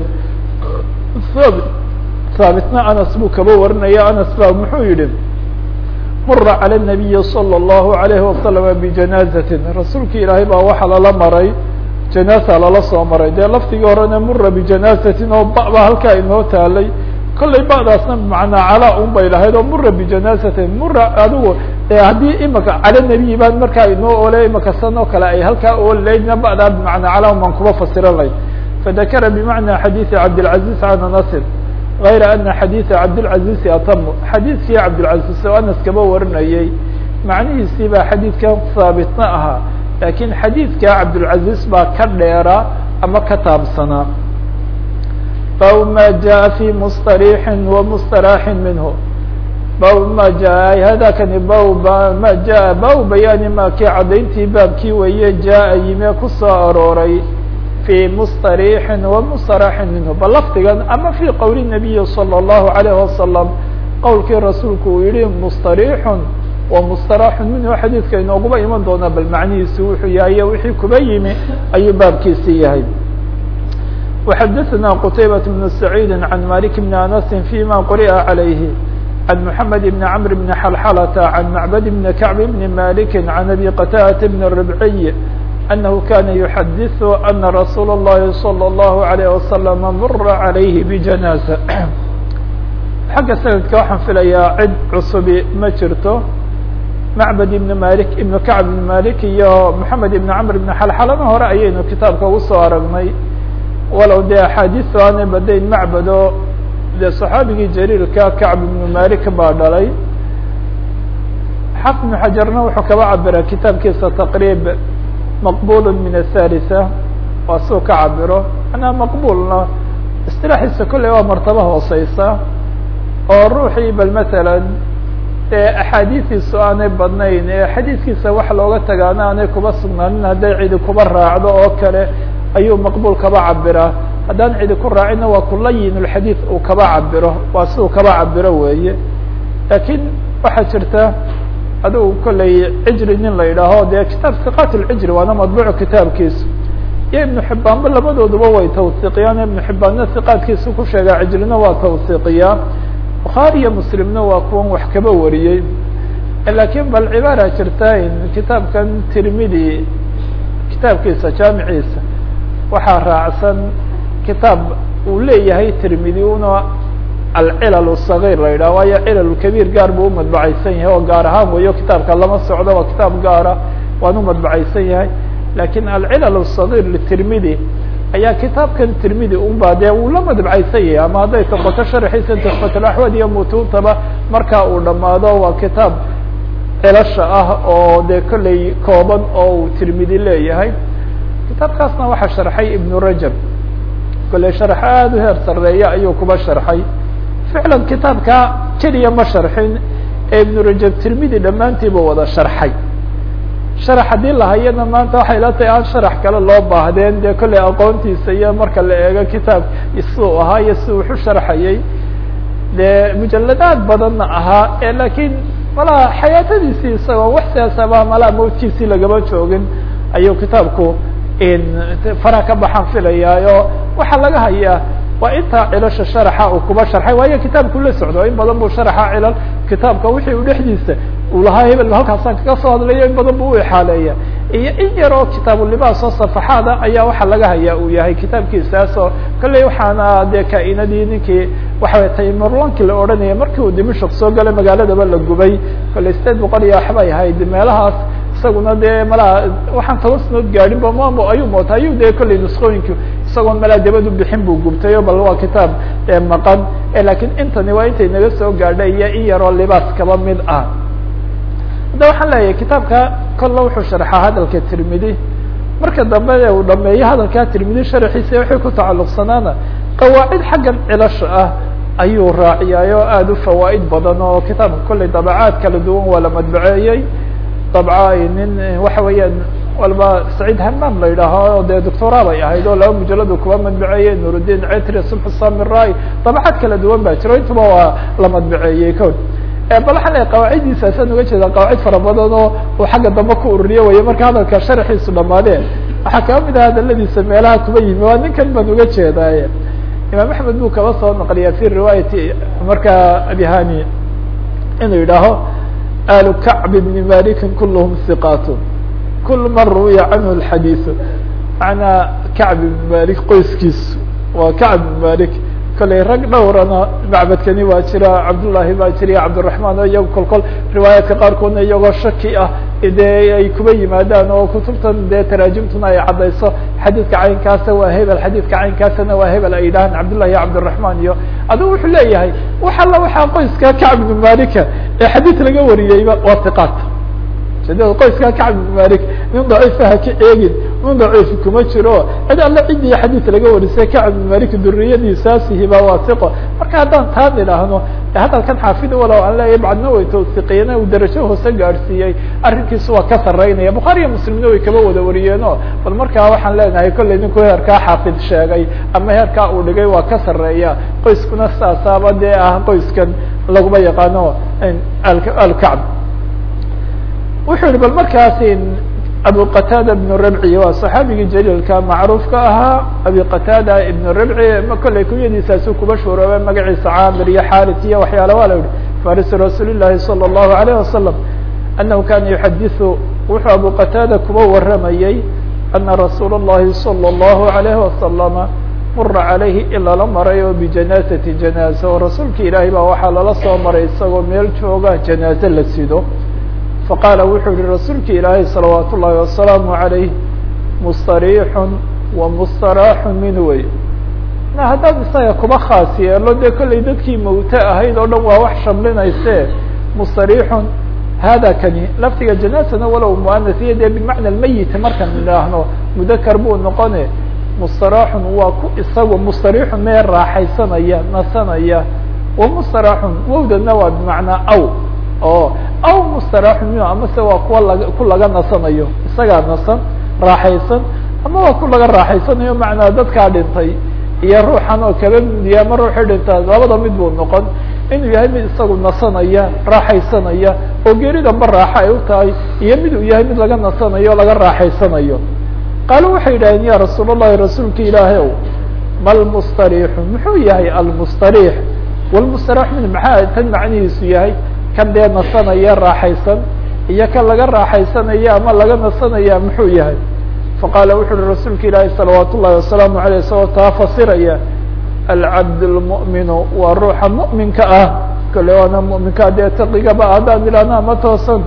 haabitna anas buu kaba warinaya anas ba muxuu yihi mura calى النabiyi slى الlahu عalayه waslama bijanazatin rasuulki ilaahay baa waxaa lala maray janaasa lala soo maray dee laftigii horena mura bijanazatin oo ba ba halkaa inoo taalay kollay ba'daasna macnaa calaa un bay lahayd oo mura bijanazatin mura adigu haddii imika cala nebiyi baan markaa inoo ole imika san oo kale ay halkaa oolaydna ba'daa bimacnaa calaa un baan kuba fasiran layd fadakara bimacna xadiidi cabdilcaziz can anasin غayra ana xadiida cabdilcazizi atamu xadiidkii cabdilcaziz oo anas kaba warinayey macnihiisii baa xadiidkan haabitna ahaa laakiin xadiidka cabdulcaziz baa ka dheera ama ka taabsanaa bab ma jaءa fi msطarixi wa msطaraxi minhu bab ma jaa hadakani bab ma jaa bab bayaani ma kii caddayntii baabkii weeye jaa yime kusoo arooray fi msطarixi wa msطaraxi minhu bal lafdigan ama fi qowli nabiyi salى الlahu عalayه wasalam qowlkii rasuulku uu yihi msطarixun wa msطaraxu minhu xadiidka inooguba iman doonaa bal macnihiisi wuxuu yahay wixii kuba yimi ayuu baabkiisi yahay وxdثna qتaybة بن سعيid عن مالك بن أنس فيma qرئa عaليه عن محمد بن عمر بن حلحلة عن معبد بن كعب بن مالك عن أبي قتادة بن الربعي أنه كان يحدث أن رsuuل اللhi صلى الله عليه وسلم مر عليه بجناaزة xagga سندka waxaan filayaa cid cusbi ma jirto معبد بن مالك بن كعب بن مالك iyo محمد بن عمر بن حلحلna hore ayaynu kitaabka ugu soo aragnay walow dee axaadiistu aanay badayn macbado dee صaxaabigii jariilka kacb ibnu malik baa dhalay xaq ibnu xajarna wuxuu kaba cabira kitaabkiisa taqriib maqbul min athalitثa waa suu ka cabiro manaa maqbulna isilaaxiisa kolley waa martabo hooseysa oo ruuxii bal matalan ee axaadiistiisu aanay badnayn ee xadiiskiisa wax looga tagaana aanay kuba sugnaanin hadday cidi kuba raacdo oo kale ayuu maqbul kaba cabiraa haddaan cidi ku raacina waa kulayin lxadiid uu kaba cabiro waa si uu kaba cabiro weeye laakiin waxaa jirta adigu kolley cijri nin la yidhaaho dee kitaab siqat lcijri waana madbuucu kitaabkiisu iyo ibnu xibaanba labadooduba way tawsiiqiyaan ibnu xibaanna siqaadkiisu ku sheegaa cijrina waa tawsiiqiyaa bukhaari iyo muslimna waa kuwan wax kaba wariyey laakiin bal cibaara jirta in kitaabkan tirmidi kitaabkiisa jaamiciisa waxaa raacsan kitaab uu leeyahay tirmidi una alcilal الصغيr la yidhah waayo cilal kabiir gaar buu umadbacaysan yahay oo gaar ahaan weyo kitaabka lama socdo waa kitaab gaara waan umadbacaysan yahay lakin alcilal الصغيr ltirmidi ayaa kitaabkan tirmidi unba dee uu la madbacaysan yahay ama hadday noqoto sharxiisa tuxfatlaxwad iyo mutuuntaba markaa uu dhamaado waa kitaab cilasha ah oo dee kolley kooban oo uu tirmidi leeyahay kitaabkaasna waxaa sharxay ibnu rajab kolley sharx aada u heer sareeya ayuu kuba sharxay ficlan kitaabka keliya ma sharxin ee ibnu rajab tirmidi dhammaantiiba wada sharxay sharax haddii lahayana maanta waxay la tahay aan sharax kale loo baahdeen dee kolley aqoontiisa iyo marka la eego kitaab isuu ahaa iyo si wuxu sharxayay dee mujaladaad badanna ahaa ee laakiin malaha xayaatadiisii isagoo wax siyaasaba malaha mawtkiisii lagama joogin ayuu kitaabku fara ka baxaan filayaayo waxaa laga hayaa waa intaa cilasha sharaxa uu kuba sharxay waayo kitaabku la socdo in badan buu sharaxa cilal kitaabka wixii u dhexdiisa uu lahaa hebel halkaasaan kaga soo hadlayo in badan buu u ixaaleeya iyo in yar oo kitaabulibaas oo safaxaada ayaa waxaa laga hayaa uu yahay kitaabkiisaas oo kolley waxaana dee kaainadii ninkii waxaway taymurlanki la odhanaya markii uu dimashik soo galay magaaladaba la gubay kolley sideed boqol iyo waxbay ahayd meelahaas isaguna dee malaha waxaan toban sanood gaadhin ba mamo ayuu moota ayuu dee kolley nuskooyinki isagoon malaa dabad u bixin buu gubtayo bal waa kitaab maqan lakiin intani waa intay naga soo gaadhay iyo in yaroo libaas kaba mid ah hadda waxaan leeyahay kitaabka kolla wuxuu sharxaa hadalka tirmidi marka dambe uu dhameeyo hadalkaa tirmidi sharxiisa waxay ku tacalluqsanaana qawaacid xaggan cilasha ah ayuu raaciyaayo aada u fawaa'id badan oo kitaabka kolley dabacaad kala duwan waa la madbaceeyey dabca nin waxa weeyaan walba saciid hamaam la yidhaaho dee doctora bay ahayd oo laba mujaladu kuba madbaceeyey nuruddin cetri subx samirai dabacad kala duwan baa jiro intuba waa la madbaceeyey ko bal waxaan leeyahy qawaaciddiisaasaan uga jeeda qawaacid fara badan oo uu xagga dambe ku ururiye waya marka hadalka sharxiisu dhamaadeen waxaa kaba mid ah hadaladiisa meelaha kuba yimi waa ninkan baan uga jeedaaye imaam axmed buu kaba soo naqliya fi riwaayati marka abihani inuu yidhaaho alu kacb bni maliki kulhm hiqat kul man ruwiya canhu اxadiiث manaa kacb ibn malik qoyskiisu waa kacb ibn malik kolley rag dhowrana macbadkani waa jira cabdullahi baa jiriya cabdiraحman o iyago kol kol riwaayaadka qaarkoodna iyagoo shaki ah dee ay kuba yimaadaan oo kutubtan dee taraajimtuna ay caddayso xadiidka caynkaasa waa hebel xadiidka caynkaasana waa hebel ay yidhahaan cabdullahi iyo cabdiraحman iyo adigu wuxuu leeyahay wax alla waxaa qoyska kacb ibn malika ee xadiid laga wariyeyba waa iqaat ujeedada qoyskaa kacb ibn malik nin daciifa ha ka eegin nin daciif kuma jiro cid alle cidii xadiid laga warisay kacb ibn malik duriyadiisaasihiba waa siqo marka haddaan taa idhaahno hadalkan xaafid walow aan leeyahay bacdna way tawsiqiyeen uu darajo hoose gaadhsiiyey arrinkiisu waa ka sarreynaya bukhaariya muslimna way kaba wada wariyeeno bal markaa waxaan leenahay kollay ninku heerkaa xaafid sheegay ama heerkaa uu dhigay waa ka sarreeya qoyskuna saasaaba dee ah qoyskan laguma yaqaano alkacb wuxuu yihi bal markaasi abu qatada ibn rabci waa saxaabigii jaliilka macruufka ahaa abi qatada ibn rabci kollay kunyadiisaasu kuba shuuroobe magaciisa caamir iyo xaris iyo waxyaala waa la yihi farisi rasuul llahi salى الlahu alayه wasalam anahu kana yuxadiثu wuxuu abu qatada kuba waramayey ana rasuul الlahi salى الlahu alayhi wasalama mura calayhi in lala maray oo bijanaasati janaaza oo rasuulka ilaahay baa waxaa lala soo maray isagoo meel jooga janaaze la sido faqaala wuxuu yihi rasuulka ilaahay salawaat ullaahi wasalaamu عalayh mustariixun wa mustaraaxu min wey ma haddaad isaga kuba khaas yeelo dee kollay dadkii mawte ahayd oo dhan waa wax shamlinayse mustariixun hada kani laftiga janaasana walow muanasiya dee bimacna lmayit markaan idhaahno mudakar buu noqone mustaraaxun waa ku isagu mustariixun mee raaxaysanaya nasanaya wa mustaraaxun wowdana waa bimacnaa aw o aw mustaraaxun minhu amase waa kuwa laga ku laga nasanayo isagaa nasan raaxaysan ama waa ku laga raaxaysanayo macnaa dadkaa dhintay iyo ruuxan oo kaba midiya ama ruuxii dhintaa labada mid buu noqon inuu yahay mid isagu nasanaya raaxaysanaya oo geeridanba raaxo ay u tahay iyo mid uu yahay mid laga nasanayo o laga raaxaysanayo qaalu waxay yidhahdeen ya rasuul الlahi rasuulka ilaahay ow malmustariixu muxuu yahay almustariix wlmustaraax min maxaa tan macnihiisu yahay kan dee nasanaya raaxaysan iyo kan laga raaxaysanaya ama laga nasanaya muxuu yahay faqaala wuxu uhi rasuulka ilaahi salawaat ullahi wasalaamu aleyh isagoo taa fasiraya alcabd lmu'minu waa ruuxa mu'minka ah kale waana mu'minka dee taqigaba haddaan idhahno ama toosan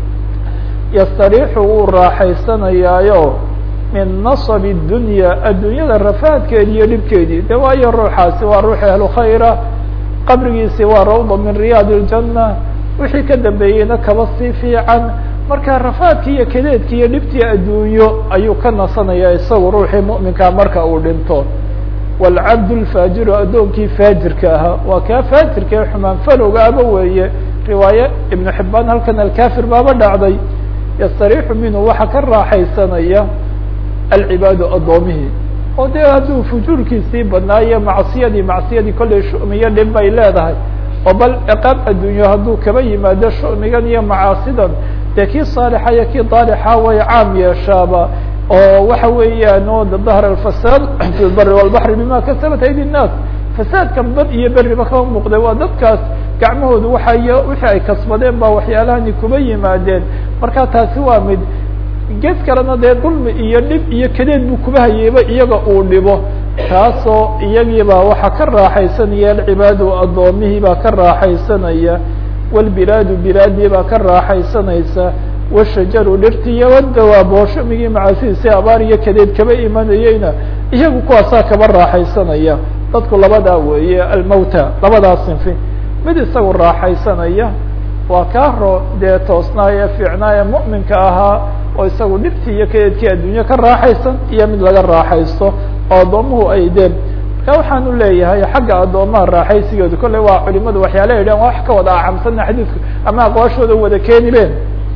yastariixu wuu raaxaysanayaayo min nasab dunya adduunyada rafaadkeedi iyo dhibkeedii de waayo ruuxaasi waa ruux ahlu khayra qabrigiisi waa rawda min riyaad اljana wixii ka dambeeyeyna kaba sii fiican marka rafaadkii iyo kadeedkii iyo dhibtii adduunyo ayuu ka nasanaya isagu ruuxii mu'minkaa marka uu dhinto wاlcabd اlfaajiru addoonkii faajirka ahaa waa kaa faajirka ee xumaan falowga aba weeye riwaaye ibnu xibaan halkan alkafir baaba dhacday yastariixu minhu waxa ka raaxaysanaya alcibaadu addoomihii oo dee hadduu fujuurkiisii badnaayo macsiyadii macsiyadii kollay shumiyo dhib bay leedahay oo bal ciqaab adduunyo hadduu kaba yimaado shumigan iyo macaasidan dee kii saalixa iyo kii daalixa way caam yeeshaaba oo waxa weeyaan o dahr alfasaad fi lbari walbaxri bima kasabat aydi الnaas fasaadkan bad iyo beriba kama muuqday waa dadkaas gacmahoodu waxay wixii ay kasbadeen ba waxyaalahani kuba yimaadeen marka taasi waa mid gees kalena dee dulmi iyo dhib iyo kadeed buu kuba hayeyba iyaga uu dhibo taasoo iyagiibaa waxaa ka raaxaysanaya alcibaadu addoomihii baa ka raaxaysanaya wاlbilaadu bilaadii baa ka raaxaysanaysa washajaru dhirti iyo wadawaab oo shumigii macaasidiisi abaar iyo kadeed kaba imanayeyna iyagu kuwaasaa kaba raaxaysanaya dadku labadaa weeye almawta labadaa sinfi mid isagu raaxaysanaya waa kaa ro dee toosnaaye fiicnaaye mu'minka ahaa oo isagu dhibtii iyo kadeedkii adduunye ka raaxaysan iyo mid laga raaxaysto oo addoomuhu ay deen marka waxaanu leeyahay xagga addoomaha raaxaysigeedu kolley waa culimadu waxyaala yidhahan waa wax ka wada acamsana xadiidku ama aqwaashooda wada keeni been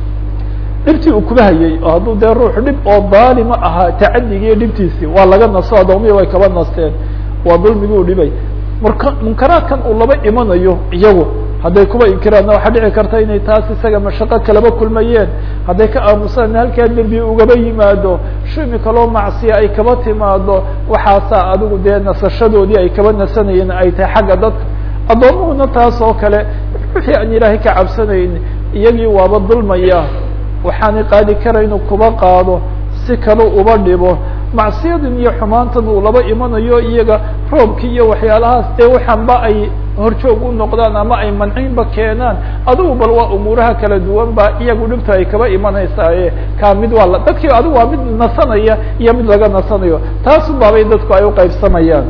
dhibtii uu kuba hayey oo hadduu dee ruux dhib oo daalima ahaa tacadigiiyo dhibtiisii waa laga nasto addoomihi way kaba nasteen waa dulmiguu dhibay murka munkaraadkan uu laba imanayo iyagu hadday kuba inkiraanna waxaa dhici karta inay taas isaga mashaqo kalaba kulmayeen hadday ka aamusaan halkaa dembi ugaba yimaado shumi kaloo macsiya ay kaba timaado waxaasaa adigu dee nasashadoodii ay kaba nasanayeen ay tahay xagga dadka addoomuhuna taas oo kale wixii aan ilaahay ka cabsanayn iyagii waaba dulmaya waxaanay qaadi karaynu kuba qaado si kale uba dhibo macsiyadan iyo xumaantan uu laba imanayo iyaga roobkii iyo waxyaalahaas dee waxaanba ay horjoog u noqdaan ama ay mancinba keenaan adigu bal waa umuuraha kala duwan ba iyagu dhibta ay kaba imanaysaaye kaa mid waa la dadkii adigu waa mid nasanaya iyo mid laga nasanayo taasu baabay dadku ay uqaybsamayaan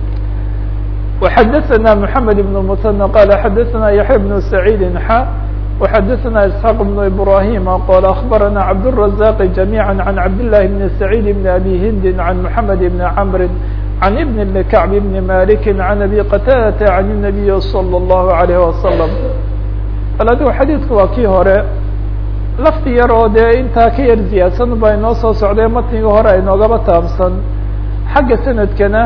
وxadثna محamed بن المثنى qال xadثna yaحya بن سعيid xa وxadثna اسحاq بن إبراهيم qال أخبرna cبدالرزاq جميعا عن عبد الله بن سعيد بن أbي hind عن محمد بن عمر عن بن بن كعب بن مالك عن أbي qتاdة عن النبي صلى الله عليه وسلم bal adigu xadيiثku waa kii hore lafti yar oo dee intaa ka yar ziyaadsan ba inoo soo socday matniga hore aynoogaba taabsan xagga sanadkana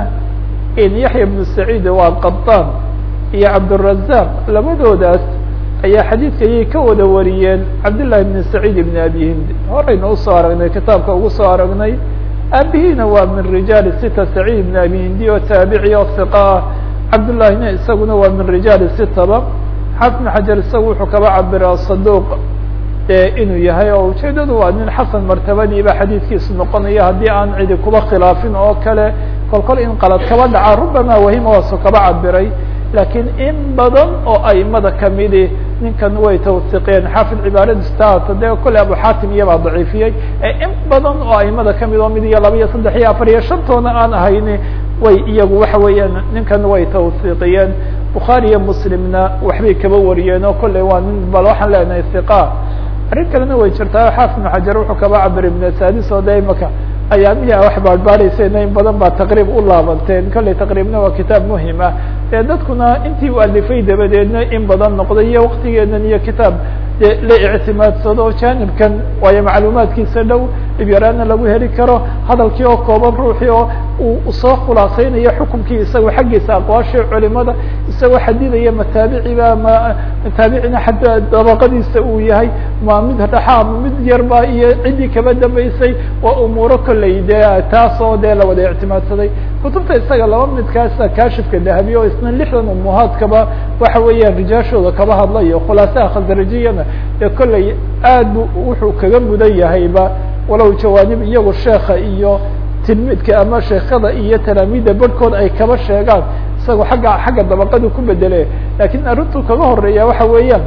in yaحya بن سعيid waa qaطاn iyo cabdالرزاq labadoodaas ayaa xadiidka ayay ka wada wariyeen cabdاللahi بن سعيid بن أbي hind horayna usoo aragnay kitaabka ugu soo aragnay aabihiina waa min rijaali sita سacيid بن أbي hindi oo taabici oo ثiqa ah cabdالlahina isaguna waa min rijaali sitaba xaafid بن xajar isaga wuxuu kaba cabiraa saduq inuu yahay oo ujeedadu waa nin xasan martabadiiba xadiidkiisu noqonaya haddii aan cidi kuba khilaafin oo kale kol kol in qalad kaba dhaca rubama wahima waasu kaba cabiray lakiin in badan oo aimada kamidi ninkan way tawsiqeen xaafid cibaaradistaata dee kole abu xatim iyabaa daciifiyey in badan oo aimada kamid oo mid iyo laba iyo saddex iyo afar iyo shantoona aan ahayni way iyagu waxa weeyaan ninkan way tawsiiqiyeen bukhaari iyo muslimna waxbay kaba wariyeen oo kolley waa nin bal waxaan leenahay hiqa arrin kalena way jirtaa xaafid ibnu xajar wuxuu kaba cabiray ibn sadis oo de imaka ayaamihii a wax baadhbaadhaysayna in badan baa taqriib u laabanteen kolley taqriibna waa kitaab muhim ah dee dadkuna intii u alifay dabadeedna in badan noqday iyo waktigeedan iyo kitaab de la ictimaadsado janibkan waayo macluumaadkiisa dhow dhibyaraana lagu heli karo hadalkii oo kooban ruuxii oo uu soo khulaasaynayo xukumkii isagoo xaggiisa aqwaashii culimada isagoo xadidaya mataabiciba ma mataabicina xataa dabaqadiisa uu yahay ma mid dhaxa ma mid yarba iyo ciddii kaba dambeysay waa umuuro kolley dee taas oo dee la wada ictimaadsaday kutubta isaga laba midkaasa kaashifka dahabiye oo isna lixdan umuhaadkaba waxa weeyaan rijaashooda kaba hadlayo khulaasaha khasrajiyana ee kolley aad bu wuxuu kaga mudan yahayba walow jawaanib iyagu sheeka iyo tilmidka ama sheekada iyo talaamiidda barhkood ay kaba sheegaan isagoo agga xagga dabaqadu ku bedele lakiin arrintuu kaga horeeya waxa weeyaan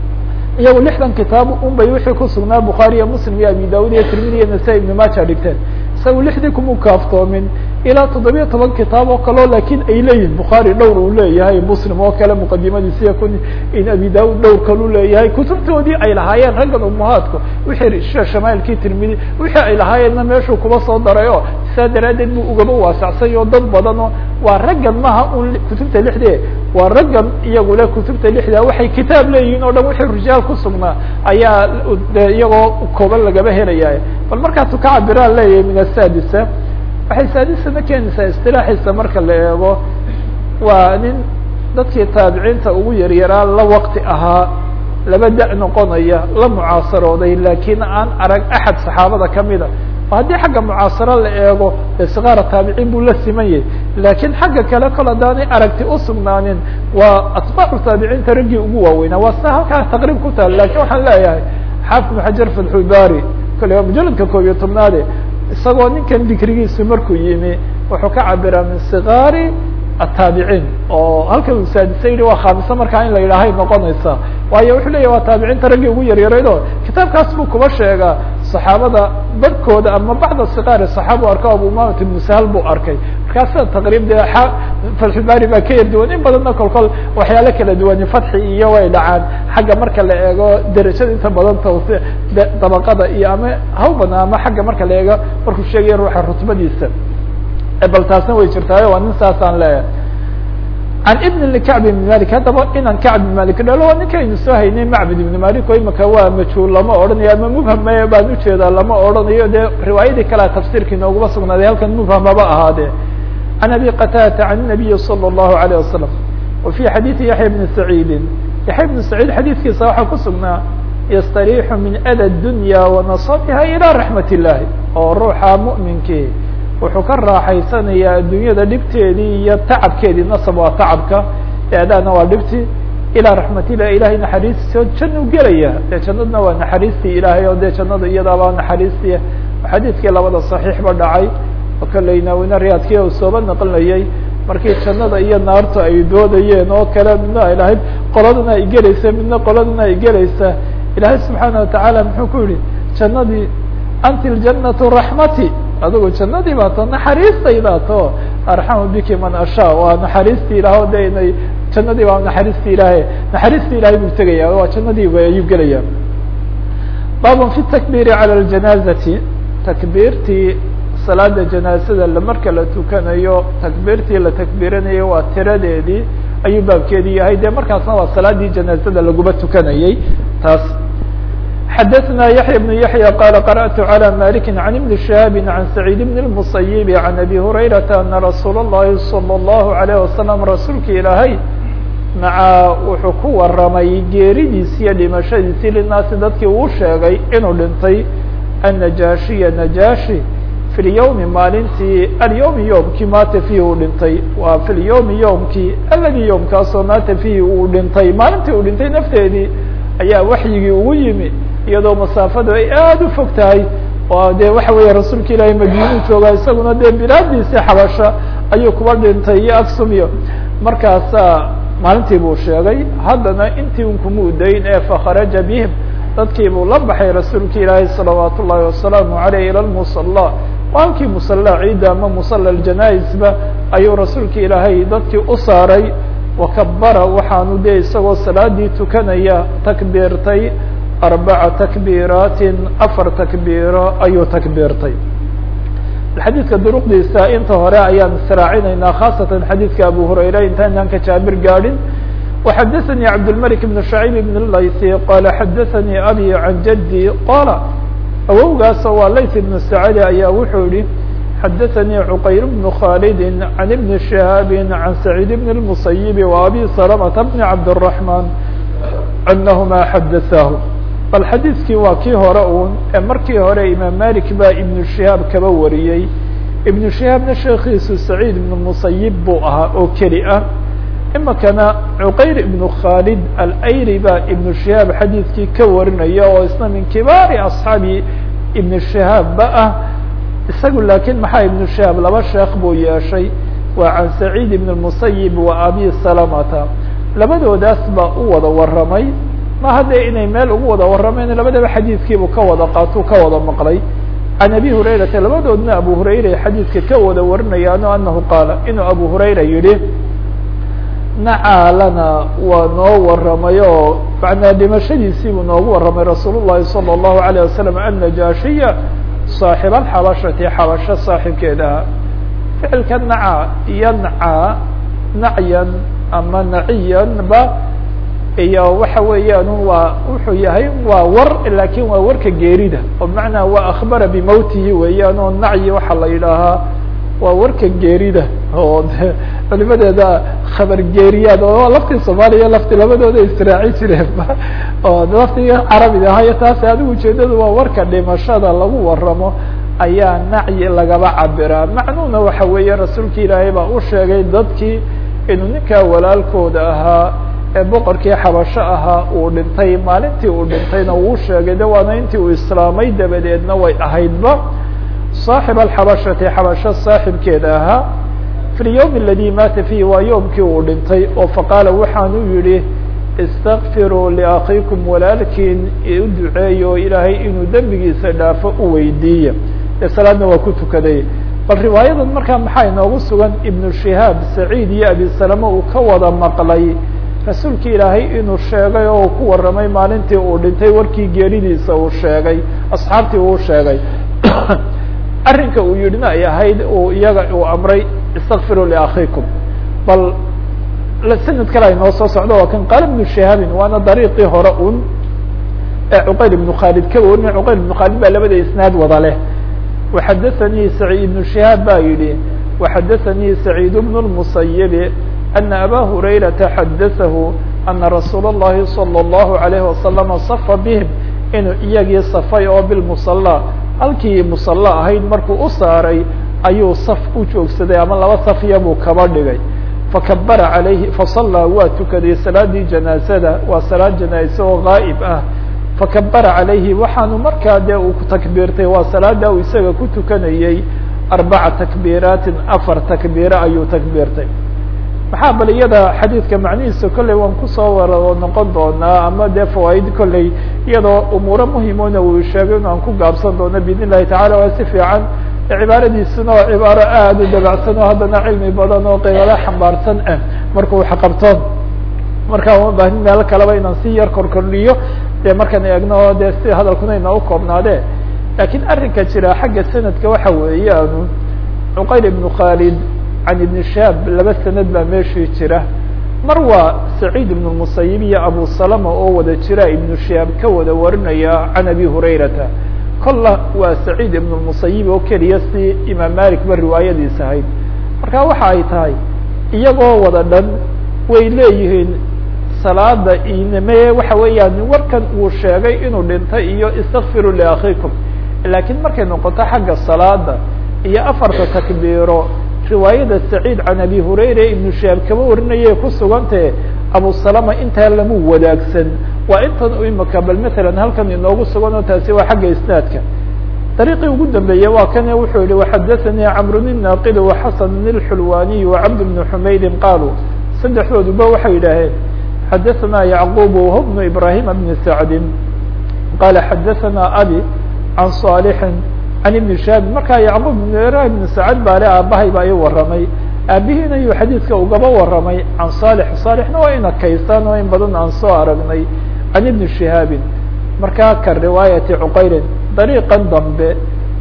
iyagu lixdan kitaab un bay wixii kusugnaa bukhaari iyo muslim iyo abi daud iyo tirmidi iyo nasa ibn maja dhigteen isaga lixdii kuma kaaftoomin ilaa toddobiya toban kitaab oo kaleo lakin ay leeyihin bukhaari dhowr uu leeyahay muslim oo kale muqadimadiisiya kun in abi daud dhowr kalu leeyahay kutubtoodii ay lahaayeen raggan umuhaadku wixii shamailkii tirmidi wixii ay lahaayeenna meeshuu kuba soo daray o saa daraaddeed buu ugaba waasacsay oo dad badan oo waa raggan maha un kutubta lixde waa raggan iyagule kutubta lixda waxay kitaab leeyihiin o dhan wixii rijaal kusugnaa ayaa de iyagoo kooban lagaba helaya bal markaasu ka cabiraan leeyahay min asadisa waxay saadisana keenaysaa istilaaxiisa marka la eego waa nin dadkii taabiciinta ugu yaryaraa la wakti ahaa laba da- noqonaya la mucaasarooday lakiin aan arag axad saxaabada kamida haddii xagga mucaasaro la eego de sikaara taabiciin buu la siman yahay lakiin xagga kale kol haddaanay aragti usugnaanin waa atbaacu taabiciinta raggii ugu waaweynaa waa sida halkaa taqriib ku taal lakin waxaan leeyahay xaafid ibn xajar fatxulbari kole waa mujaladka koob iyo tobnaade isagoo ninkan dikrigiisu markuu yimi wuxuu ka cabiraa min sikaari ataabiciin oo halka uu saadisa yihi waa khaamisa markaa in la yidhaahay noqonaysa waayo wuxuu leyahy waa taabiciinta raggii ugu yaryarayd oo kitaabkaas buu kuba sheegaa saxaabada barhkooda ama bacda sikaari saxaaba u arko abu umamat ibnu sahal buu arkay markaa sida taqriib de fatxulbari baa ka yar duwan in badanna kol kol waxyaalo kala duwani fatxi iyo way dhacaan xagga marka la eego derajada inta badan tawsi dabaqada iyo ama hawbana ama xagga marka la eego markuu sheegaya ruuxa rutbadiisa bal taasna way jirtaayo waa nin saasaan leeyahay can ibn kacb ibn malik haddaba inaan kacb ibn malik dhalo waa ninkaynu soo haynay macbud ibn malik oo imaka waa majhuul lama odhanayo ama mubham me baan ujeedaa lama odhanayo dee riwaayadii kalea tafsirkii nooguma sugnaaday halkan mubham haba ahaadee can abi qatadata can nabiyi salى الlahu عalيه wasalam wa fi xadiidi yaxya bni saciidin yaxya bni saciid xadiidkiisa waxaa ku sugnaa yastariixu min ada dunya wanasabiha ilى raxmat الlahi oo ruuxa mu'minkii wuxuu ka raaxaysanayaa adduunyada dhibteedii iyo tacabkeedii nasab waa tacabka eedaana waa dhibti ilaa raxmatillah ilahay naxariistiisa jannu gelaya dee jannadna waa naxariistii ilaahay oo dee jannada iyadaabaa naxariistii xadiidkii labada saxiixba dhacay oo kaleyna wina riyaadkii u sooba naqlinayay markii jannada iyo naartu ay doodayeen oo kale midna ay lahayd qoladana ay gelaysa midna qoladana ay gelaysa ilaahay subxaana watacaala muxuu ku yihi jannadii anti ljanatu raxmati adigu jannadii baa to naxariistaydaa to arxamu biki man ashaa waa naxariistii ilaah o de inay jannadii baa naxariistii ilaahay naxariistii ilahay buu tegaya waa jannadii ayuu gelaya baabun fi takbiiri cala ljanaazati takbiirtii salaada janaazada marka la tukanayo takbiirtii la takbiiranayo waa tiradeedii ayuu baabkeedii yahay dee markaasna waa salaadii janaazada laguma tukanayey taas xadaثna yaحya بن yaحyى qal qarأtu عlى maliki عan iبn شhihaabi عan سacيid بn الmusayibi عan abi hurayraةa ana rasuul الlahi salى الlahu عalيه wasalam rasuulka ilaahay maca wuxuu ku waramay geeridiisi iyo dhimashadiisii linaasi dadkii uu sheegay inuu dhintay الnajaashiya najaashi fi اlyowmi maalintii alyowmi yowmkii maata fiihi uu dhintay waa fi lyowmi yowmkii aladi yowmkaasoo maata fiihi uu dhintay maalintii uu dhintay nafteedii ayaa waxyigii ugu yimi iyadoo masaafadu ay aada u fog tahay oo dee waxa weeye rasuulka ilaahay madiinuu joogaa isaguna dee bilaadiisi xabasha ayuu kuba dhintay iyo aksum iyo markaasa maalintii buu sheegay haddana intii un kuma udayn ee fakharaja bihim dadkii buu la baxay rasuulka ilaahay salawaat ullahi wasalaamu aleyh ila lmusala halkii musala ciidda ama musala janais-ba ayuu rasuulka ilaahay dadkii u saaray wakabara waxaanu dee isagoo salaadii tukanaya takbiirtay arbaca takbiiraatin afar takbiiro ayuu takbiirtay xadiidka duruqdiisa inta hore ayaan israacinaynaa khaasatan xadiidka abu hurayra intaynaan ka jaabir gaadhin وxadaثnي cabdالmلك بن شhعيب بن الlayثي qala xadaثnي abي عan jadي qala awowgaasoo waa layث بن sacd ayaa wuxuu yihi xadaثnي cqayr بن khاld عan بن شhهاab عan سacيid بن المسyب وabي سلمة بن cabdالرحمن أnahma xadaثah bal xadiidkii waa kii hore un ee markii hore imaam malik baa iبن شihaab kaba wariyey iبن شihaabna sheekiisu سacيid بن المسyب buu ahaa oo keli ah imikana cuqayr ibnu khaalid alayri baa ibnu shihaab xadiidkii ka warinaya oo isna min kibaari asxaabi ibnu shihaabba ah isagu laakiin maxaa ibnu shihaab laba sheekh buu yeeshay waa can saciid ibn musayib wa abi salamata labadoodaas baa u wada waramay ma haddee inay meel ugu wada waramayn labadaba xadiidkiibuu ka wada qaatuu ka wada maqlay can abi hurayrata labadoodna abu hurayra xadiidka ka wada warinayaano anahu qaala inuu abu hurayra yihi nacaa lana waa noo waramay oo macnaa dhimashadiisii buu noogu waramay rasuul llahi salى الlahu عalيه wasalam annajaashiya saaxib alxabashati xabasho saaxibkeedaha ficilka naca iyo nacaa nacyan ama naciyan ba iyo waxa weeyaan waa wuxuu yahay waa war lakin waa warka geerida oo macnaa waa akbara bimowtihi weeyaan oo nacyi waxaa la yidhaahaa waa warka geerida oo de culimadeeda khabar geeriyaad oo laftii soomaaliya lafti labadooda israaci jireen oo laftii carabiga ahayo taas adigu ujeedadu waa warka dhimashada lagu waramo ayaa nacyi lagaba cabiraa macnuhuna waxa weeye rasuulka ilaahay baa u sheegay dadkii inuu ninkaa walaalkooda ahaa ee boqorkii xabasho ahaa uu dhintay maalintii uu dhintayna uu sheegay de waana intii uu islaamay dabadeedna way ahaydba صaaxib alxabashati xabasho saaxibkeeda ahaa fi lyowm aladi maata fiihi waa yoomkii uu dhintay oo faqaala waxaanu yihi istakfiruu liakhiikum walaalkiin u duceeyo ilaahay inuu dembigiisa dhaafo u weydiiya ee salaadna waa ku tukaday bal riwaayadan markaa maxaa inoogu sugan ibnu shihaab saciid iyo abi salame uu ka wada maqlay rasuulki ilaahay inuu sheegay oo uu ku waramay maalintii uu dhintay warkii geeridiisa uu sheegay asxaabtii uu sheegay arrinka uu yidhina ay ahayd uu iyaga uu amray istakfiruu liakhiikum bal sanad kale ay noo soo socdo waa kan qaala ibnu shihaabin waana dariiqii hore un ee cuqayl ibnu khaalid ka warinay cuqayl ibnu khaalid baa labada isnaad wada leh waxadaثanii saciid ibnu shihaab baa yidhi waxadaثanii saciid bnu lmusayibi ana aba hurayrata xadaثahu ana rasuula اllahi salى اllahu عalayhi wasalama safa bihim inuu iyagii safay oo bilmusala halkii musalla ahayd markuu u saaray ayuu saf u joogsaday ama laba safiya buu kaba dhigay fakabara calayhi fasallaa waa tukaday salaadii janaazada waa salaad janaaze oo gaa'ib ah fakabara calayhi waxaanu markaa dee uu ku takbiirtay waa salaada uu isaga ku tukanayey arbaca takbiiraatin afar takbiire ayuu takbiirtay maxaa bal iyada xadiidka macnihiisa kolley waan kusoo wara noqon doonaa ama dee fawaaid kolley iyadoo umuuro muhimona uu sheegay in aan ku gaabsan doono biidn illahi tacala waa si fiican cibaaradiisuna waa cibaaro aada u dabacsan oo haddana cilmi badan oo qiibala xambaarsan ah markuu xaqabto markaa uma baahin meel kaleba inaan si yar korkordhiyo dee markaan eegno dee si hadalkuna inoo koobnaade lakiin arrinka jira xagga sanadka waxa weeyaanu cuqayl ibnu khaalid can ibni shaab laba sanad baa meeshii jira mar waa saciid ibnu musayib iyo abu salama oo wada jira ibnu shaab ka wada warinaya can abi hurayrata kolla waa saciid ibnu musayib oo keliya si imaam malik ba riwaayadiis ahayd marka waxa ay tahay iyagoo wada dhan way leeyihiin salaada iname waxa weeyaan warkan uu sheegay inuu dhintay iyo istakfiru liakhikum laakiin markay noqoto xagga salaada iyo afarta takbiiro riwaayada saciid can abi hurayra ibnu shaab kama warinayay ku sugantahe abu salama intaa lamu wadaagsan waa intan imika bal matalan halkan inoogu sugan oo taasi waa xagga isnaadka dariiqii ugu dambeeyey waa kane wuxuu yihi waxadaثanii camrun الnaaqid وxasan الxulwaniy وcabd bn xumaydin qaaluu saddexdooduba waxay yidhaaheen xadaثna yacqub wh bnu ibrahim bni sacdi qala xadaثna abi can صaalixi can ibni shaab markaa yacqub ibn ibrahim ibn sacad baale aabahay baa i waramay aabihiina yuu xadiidka ugaba waramay can saalix saalixna waa ina kaysaan oo in badan aan soo aragnay can ibni shihaabin markaa ka riwaayati cuqayrin dariiqan dambe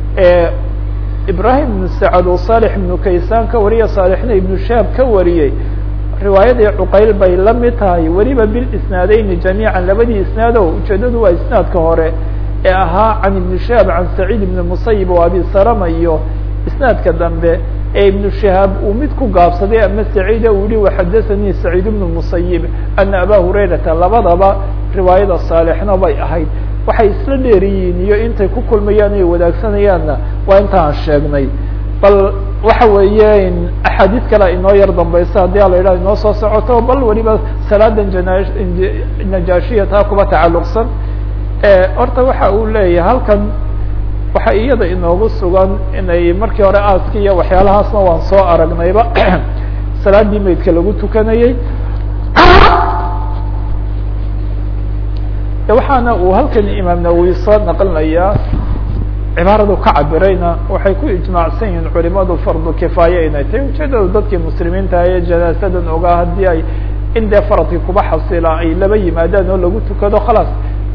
ee ibrahim ibnu sacad oo saalix ibnu kaysaan ka wariya saalixna ibnu shahaab ka wariyey riwaayadii cuqayl bay la mid tahay weliba bilisnaadeyni jamiican labadii isnaado ujeedadu waa isnaadka hore ee ahaa can ibni shahaab can saciid ibni musayib oo abi salama iyo isnaadka dambe ee ibnu shahaab uu mid ku gaabsaday ama saciida uu yihi waxadahanii saciid ibnu musayib ana aba hurayrata labadaba riwaayada saalixna bay ahayd waxay isla dheeriyiin iyo intay ku kulmayaan ay wadaagsanayaanna waa inta aan sheegnay bal waxa weeye axaadiid kale inoo yar dambaysa haddii a la yidhaha inoo soo socoto bal weliba salaadan jana najaashiya taa kuba tacalluqsan horta waxa uu leeyahay halkan waxa iyada inoogu sugan inay markii hore aaski iyo waxyaalahaasna waan soo aragnayba salaadii maydka lagu tukanayey waxaana uu halkan imaam nawowi soo naqlinayaa cibaaradu ka cabirayna waxay ku ijmaacsan yihiin culimadu fardu kifaaya inay tahay ujeedada dadkii muslimiinta ee janaasadan ogaa haddii ay in dee faradkii kuba xasila ay laba yimaadaan oo lagu tukado khalaas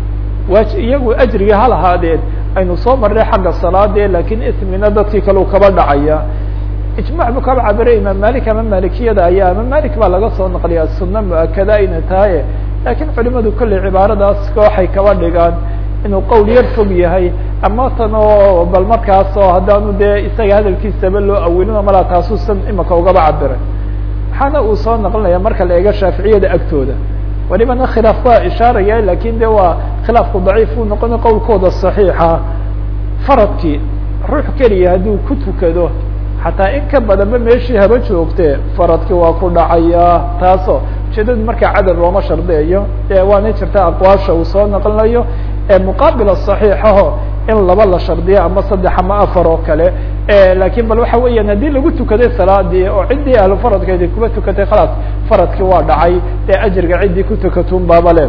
waa iyagu ajriga ha lahaadeen aynu soo marnay xagga salaade lakin ismina dadkii kale kaba dhacaya ijmac buu kaba cabiray imaam malik ama malikiyada ayaa ama malik baa laga soo naqliyaa sunna mu-akada inay tahay lakin culimadu kolley cibaaradaas waxay kaba dhigaan inuu qowl yar fog yahay ama tan oo bal markaas oo haddaanu dee isaga hadalkiisaba loo awilino malaa taasuusan imika ugaba cabiray waxaana uu soo naqlinaya marka la eego shaaficiyada agtooda walibana khilaaf waa ishaaraya lakin de waa khilaafku daciif uu noqona qowlkooda صaxiixa faradkii ruux keliya hadduu ku tukado xataa in ka badanba meeshii haba joogte faradkii waa ku dhacaya taaso ujeedadu markaa cadad looma shardiyayo e waana jirta aqwaasha uu soo naqlinayo ee muqaabila صaxiixaho in laba la shardiyo ama saddex ama afar oo kale lakin bal waxa weeyaan haddii lagu tukaday salaadii oo ciddii ahlu faradkeedi kuba tukatay khalaas faradkii waa dhacay ee ajriga ciddii ku tukatun baabale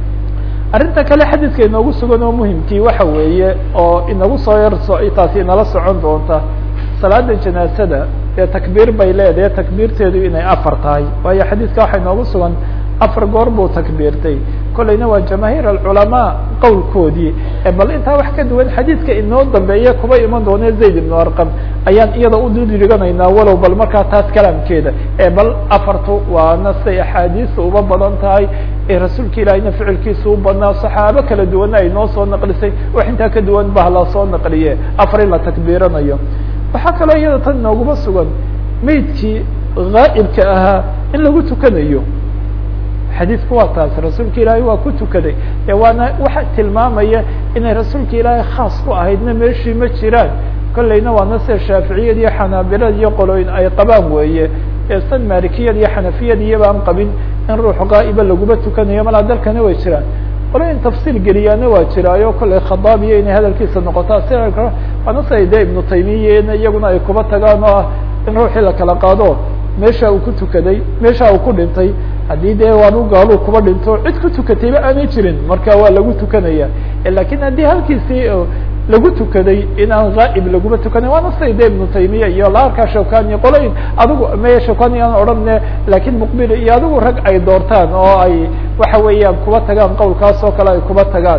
arrinta kale xadiidka inoogu sugan oo muhimkii waxa weeye oo inagu soo yar taasi inala socon doonta salaada janaasada dee takbiir bay leedahay takbiirteedu inay afar tahay waayo xadiidka waxa inoogu sugan afar goor buu takbiirtay kolleyna waa jamaahiir alculamaa qowlkoodii bal intaa wax ka duwan xadiidka inoo dambeeya kuba iman doone zayd ibnu arqam ayaan iyada u dudriganaynaa walow bal markaa taas kalaamkeeda bal afartu waana siday axaadiista uba badan tahay ee rasuulka ilaahiyna ficilkiisa u badnaa saxaabo kala duwana ay noo soo naqlisay wax intaa ka duwan bah la soo naqliye afar in la takbiiranayo waxaa kaloo iyada tan inooguma sugan maydkii gaa'ibka ahaa in lagu tukanayo xadiidku waa taas rasuulka ilaahay waa ku tukaday e waana waxa tilmaamaya inay rasuulka ilaahay khaas ku ahaydna meeshii ma jiraan kolleyna waana sida shaaficiyad iyo xanaabilad iyo qolooyin ay qabaan weeye san malikiyad iyo xanafiyad iyabaan qabin in ruux gaa'iba laguma tukanayo malaa dalkana way jiraan qolooyin tafsiil geliyaana waa jiraayo kolley khadaabiya inay hadalkiisa noqotaa si waana siday de ibnu taymiyana iyaguna ay kuba tagaan oo ah in ruuxii la kala qaado meesha uu ku tukaday meesha uu ku dhintay haddii dee waanu gaaluu kuba dhinto cid ku tukatayba aanay jirin marka waa lagu tukanaya lakin haddii halkiisii lagu tukaday inaan ghaa'ib laguma tukanin waana siday de ibnu taymiya iyo laarkaa shawkani qolayin adigu maya shawkani aan odhanne lakin muqbil iyo adigu rag ay doortaan oo ay waxa weeyaan kuba tagaan qowlkaas oo kale ay kuba tagaan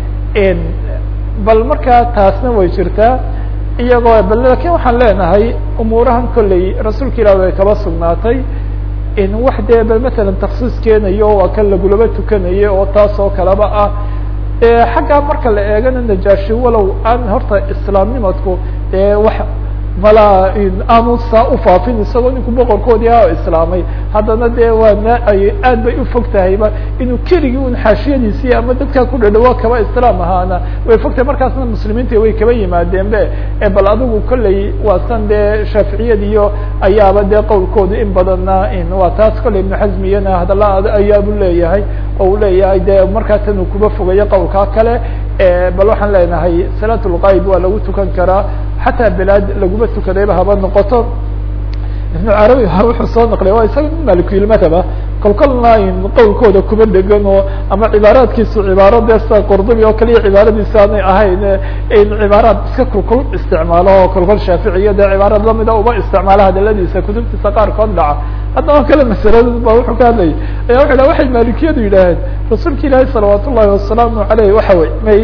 bal markaa taasna way jirtaa iyagoo bal lakin waxaan leenahay umuurahan kolley rasuulka ilah way kaba sugnaatay in wax dee bal matalan taksiis keenayo waa kan lagulaba tukanayo oo taas oo kaleba ah xaggaa marka la eegana najaashi walow aan horta islaamnimadku dee wax malaa aanu saa ufaafin isagoo ninku boqorkoodii a islaamay haddana dee waa naay aad bay ufog tahayba inuu keligii un xaashiyadiisii ama dadkaa ku dhadhawa kaba islaam ahaana way fog tahay markaasna muslimiinta way kaba yimaadeen be bal adigu kolley waa san dee shaaficiyadiyo ayaaba dee qowlkooda in badanna waa taas kolley ibnu xasmi iyana hadalla ayaabu leeyahay oo uu leeyahay dee markaa tan uu kuba fogayo qowlkaa kale bal waxaan leenahay salaat lgayb waa lagu tukan karaa xataa belaad laguma tukadayba haba noqoto ibnu carabi wuxuu soo naqlay waa isaga nin malikilmadhaba kol kolna qowlkooda kuba degan oo ama cibaaraadkiisu cibaaro dee sida qurdubi oo kaliya cibaaradiisa aanay ahayn in cibaaraad iska kulkul isticmaalo oo kolkol shaaficiya dee cibaarad lamida uba isticmaalo hadaladiisa kutubtiisa qaarkood dhaca haddaba kale masaladood ba wuxuu ka hadlayay aya wuxu dhaha waxay maalikiyadu yidhaaheen rasuulka ilaahi salawaat ullahi wasalaamu aleyh waxa wey may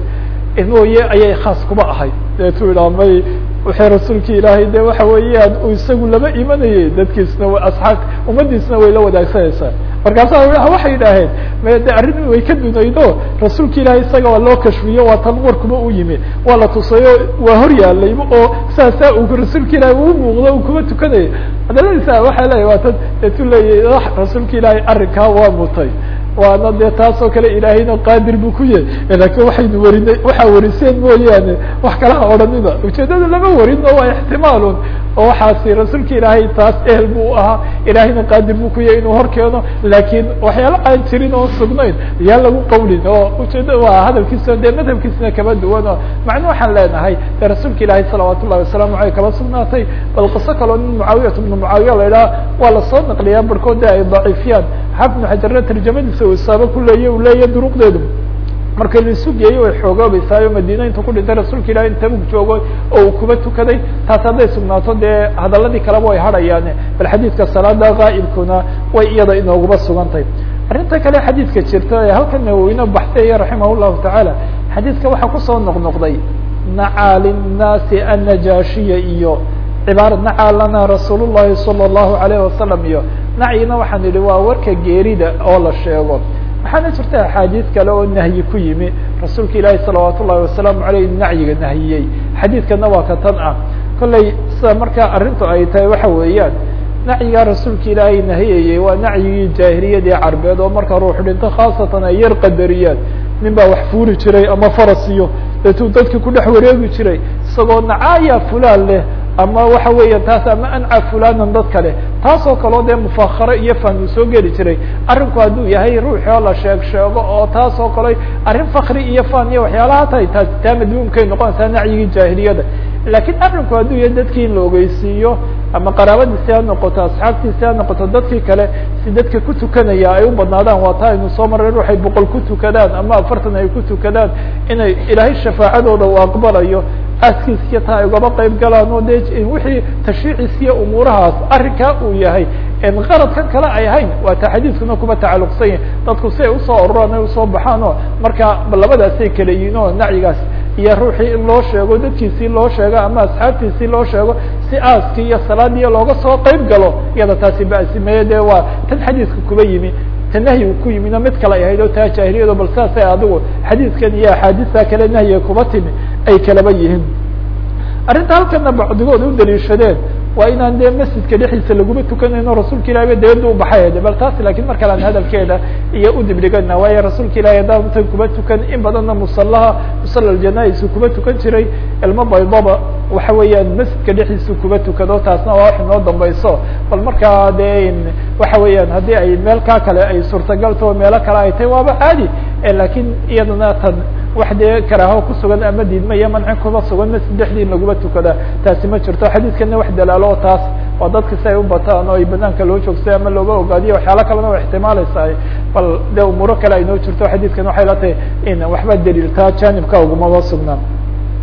mooye ayay khaas kuba ahayd deetu yidhaha may waxay rasuulki ilaahay de waxa weeyaan uu isagu lama imanayay dadkiisna asxaab ummadiisna way la wadaagsanaysaa markaasa waxay yidhaaheen me de arrin way ka dunaydo rasuulka ilaahay isaga waa loo kashfiyo waa tan warkuba u yimi waa la tusayo waa hor yaalayba oo saasaa uu rasuulka ilahay uu muuqdo u kuba tukanayay hadaladiisa waxay leeyahy waa tan deetu leeyahy rasuulka ilaahay arrinkaa waa mutay waana dee taas oo kale ilaahayna qaadir buu ku yahay lakin waxaynu warinay waxaa wariseen mooyaane wax kalaha odhanina ujeedada lama warin oo waa ixtimaalun oo waxaasi rasuulka ilaahay taas ehel buu ahaa ilaahayna qaadir buu ku yahay inuu hor keeno lakin waxyaalo aan jirin oo sugnayn yaa lagu qawlin oo ujeeda waa hadalkiisa dee madhabkiisna kaba duwan oo macno waxaan leenahay dee rasuulka ilaahay salawaat ullahi wasalaamu aleyh kaba sugnaatay bal qiso kaloo nin mucaawiyat ibnu mucaawiya la idhaha waa lasoo naqliyaa barkood de ay daciifiyaan xafnu xajarna tarjamadiisa uu isaaba ku leeya u leeya duruqdeedu marka laisu geeyo way xoogoobeysaayo madiina intu ku dhintay rasuulka ilahi in tabug joogo oo uu kuba tukaday taas hadday sugnaato dee hadaladii kaleba way hadhayaane bal xadiidka salaada gaa'ibkuna way iyada inooguba sugantahay arrinta kale xadiidka jirta ee halkan nawoweyne baxsaya raximah llahu tacaala xadiidka waxaa kusoo noqnoqday nacaa linnaasi annajaashiya iyo cibaara nacaa lana rasuul llahi salى اllahu alayh wasalam iyo nacyina waxaan idhi waa warka geerida oo la sheego waxaana jirta axaadiis kale oo nahyi ku yimi rasuulka ilaahi salawaat ullahi wasalaamu aleyh nacyiga nahiyey xadiidkana waa ka tan ah kolley sida markaa arrintu ay tahay waxa weeyaan nacyigaa rasuulka ilaahay nahiyayey waa nacyigii jaahiliyadii carbeed oo marka ruux dhinto khaasatan ay yar qadariyaan nin baa wax fuuli jiray ama faras iyo deetuu dadka ku dhex wareegi jiray isagoo nacaaya fulaan leh ama waxa weeya taas ama anca fulanan dad kale taas oo kaleo dee mufakaro iyo fahmi soo geli jiray arrinku hadduu yahay ruuxi oo la sheeg sheego oo taas oo kale arrin fakri iyo fan iyo waxyaalaha tahay taas taa madmuumkay noqonaysaa nacyigii jaahiliyada lakiin arrinku hadduu yahay dadkii in la ogeysiiyo ama qaraabadiisi ha noqoto asxaabtiisi ha noqoto dadkii kale si dadka ku tukanaya ay u badnaadaan waa taa aynu soo marray ruuxay boqol ku tukadaan ama afartan ay ku tukadaan inay ilaahay shafaacadooda uu aqbalayo aaskiisiyo taa ay ugaba qayb galaan oo de wixii tashriiciisiyo umuurahaas arrinkaa uu yahay qaradkan kale ay ahayn waa ta xadiiskuna kuba tacalluqsan yahi dadku si ay usoo ororaan ay usoo baxaan oo marka labadaasay kala yihin oo nacyigaas iyo ruuxii in loo sheego dadkiisii loo sheego ama asxaabtiisii loo sheego si aaskii iyo salaadiiyo looga soo qayb galo iyada taasi basimeeye de waa tan xadiiska kuba yimi ta nahyiga ku yimina mid kale ay ahayd oo taa jaahiliyado bal saasay adigu xadiiskan iyo axaadiista kale nahyiga kuba timi ay kalaba yihiin arrinta halkana bacdigood u daliishadeen waa inaan dee masjidka dhexdiisa laguma tukanayno rasuulka ilahi ba dabadda u baxay bal taas lakin mar kale aan hadalkeeda iyo udibdhigana waayo rasuulka ilahi haddaan intan kuba tukan in badanna musalaha musala janais kuba tukan jiray ilmo baydaba waxa weeyaan masjidka dhexdiisa kuba tukado taasna waa wax inoo dambayso bal markaa de waxa weeyaan haddii ay meel kaa kale ay suurtagalto meelo kale ay tahay waaba caadi lakin iyadana tan wax dee karaaho kusugan ama diidma iyo manci kuba sugan masjid dhexdii in laguma tukada taasi ma jirto xadiiskana wax dalaalo taas waa dadka si ay u bataan oo ay banaanka loo joogsay ama looga ogaadiyo waxyaala kalena wa ixtimaalaysaa bal de umuuro kale ay noo jirto xadiiskan waxay la tahay in waxba daliiltaa janibka ugumaba sugnaan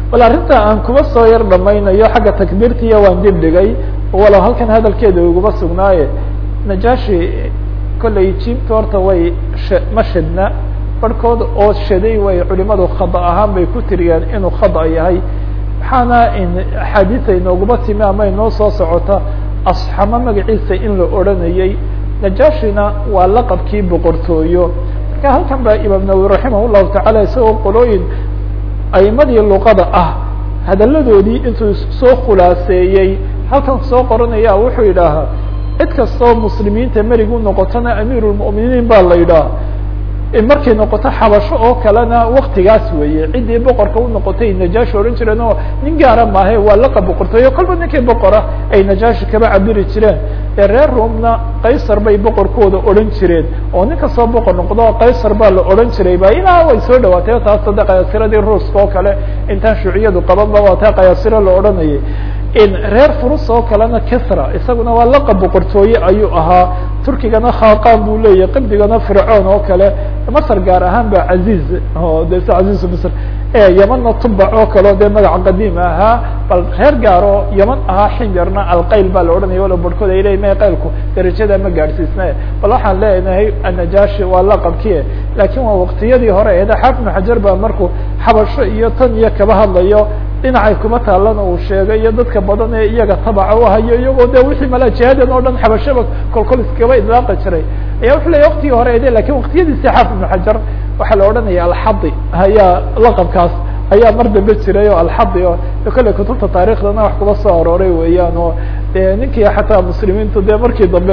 bal arrinta aan kuba soo yar dhamaynayo xagga takbiirtiiya waan dib dhigay walow halkan hadalkeeda iguma sugnaaye najaashi kollay jiibta horta way ma shadna barhkood oo shaday way culimadu khada ahaan bay ku tiriyeen inuu khada yahay waxaana axaadiisa inooguma timi ama inoo soo socota asxamo magaciisa in la odranayey najaashina waa laqabkii boqortooyo marka halkan baa imaam nawowi raximah llahu tacaala isagoo qolooyin aimadii luqada ah hadalladoodii intuu soo khulaaseeyey halkan soo qoranaya wuxuu yidhaahaa cid kastoo muslimiinta merig u noqotona amiiru lmu'miniin baa la yidhaha markay noqoto xabasho oo kalena waktigaas weeye ciddii boqorka u noqotay najaashi odhan jireen oo nin gaara maahe waa laqab boqortooyo kolba ninkii boqora ay najaashi kaba cabiri jireen ee reer roomna qaysar bay boqorkooda odhan jireen oo nin kastoo boqor noqdo qaysar baa la odhan jiray ba ilaa way soo dhawaatay taas hadda qayaasiradii ruuska oo kale intaan shuuciyadu qabanba waa taa qayaasiro la odhanayay reer furus oo kalena kisra isaguna waa laqab boqortooye ayuu ahaa turkigana khaqan buu leeyahy qibdigana fircoon oo kale masr gaar ahaan ba caziz o de s aziz misr yamana tubac oo kaleo dee magaca qadiim ahaa bal reer gaaroo yaman ahaa ximyarna alqayl baa la odhanaya walo barhkood ay leyihin ma qaylku darajada ma gaadhsiisna bal waxaan leenahay anajaashi waa laqabkie lakin waa waktiyadii hore eeda xaafid xajar ba markuu xabasho iyo tan iyo kaba hadlayo dhinacay kuma taalana uu sheegay iyo dadka badan ee iyaga tabaca u hayo iyagoo de wixii mala jihadan oo dhan xabashaba kolkol iskaba idlaaqi jiray aya wuxuu leya waktigii hore ede lakin waktiyadiisi xaafid ibnu xajar waxaa la odhanaya alxadi ayaa laqabkaas ayaa mar dambe jiray oo alxadi o kolley kutubta taarikhdana wax kuba soo arooray weeyaan oo de ninkii xataa muslimiintu de markii dambe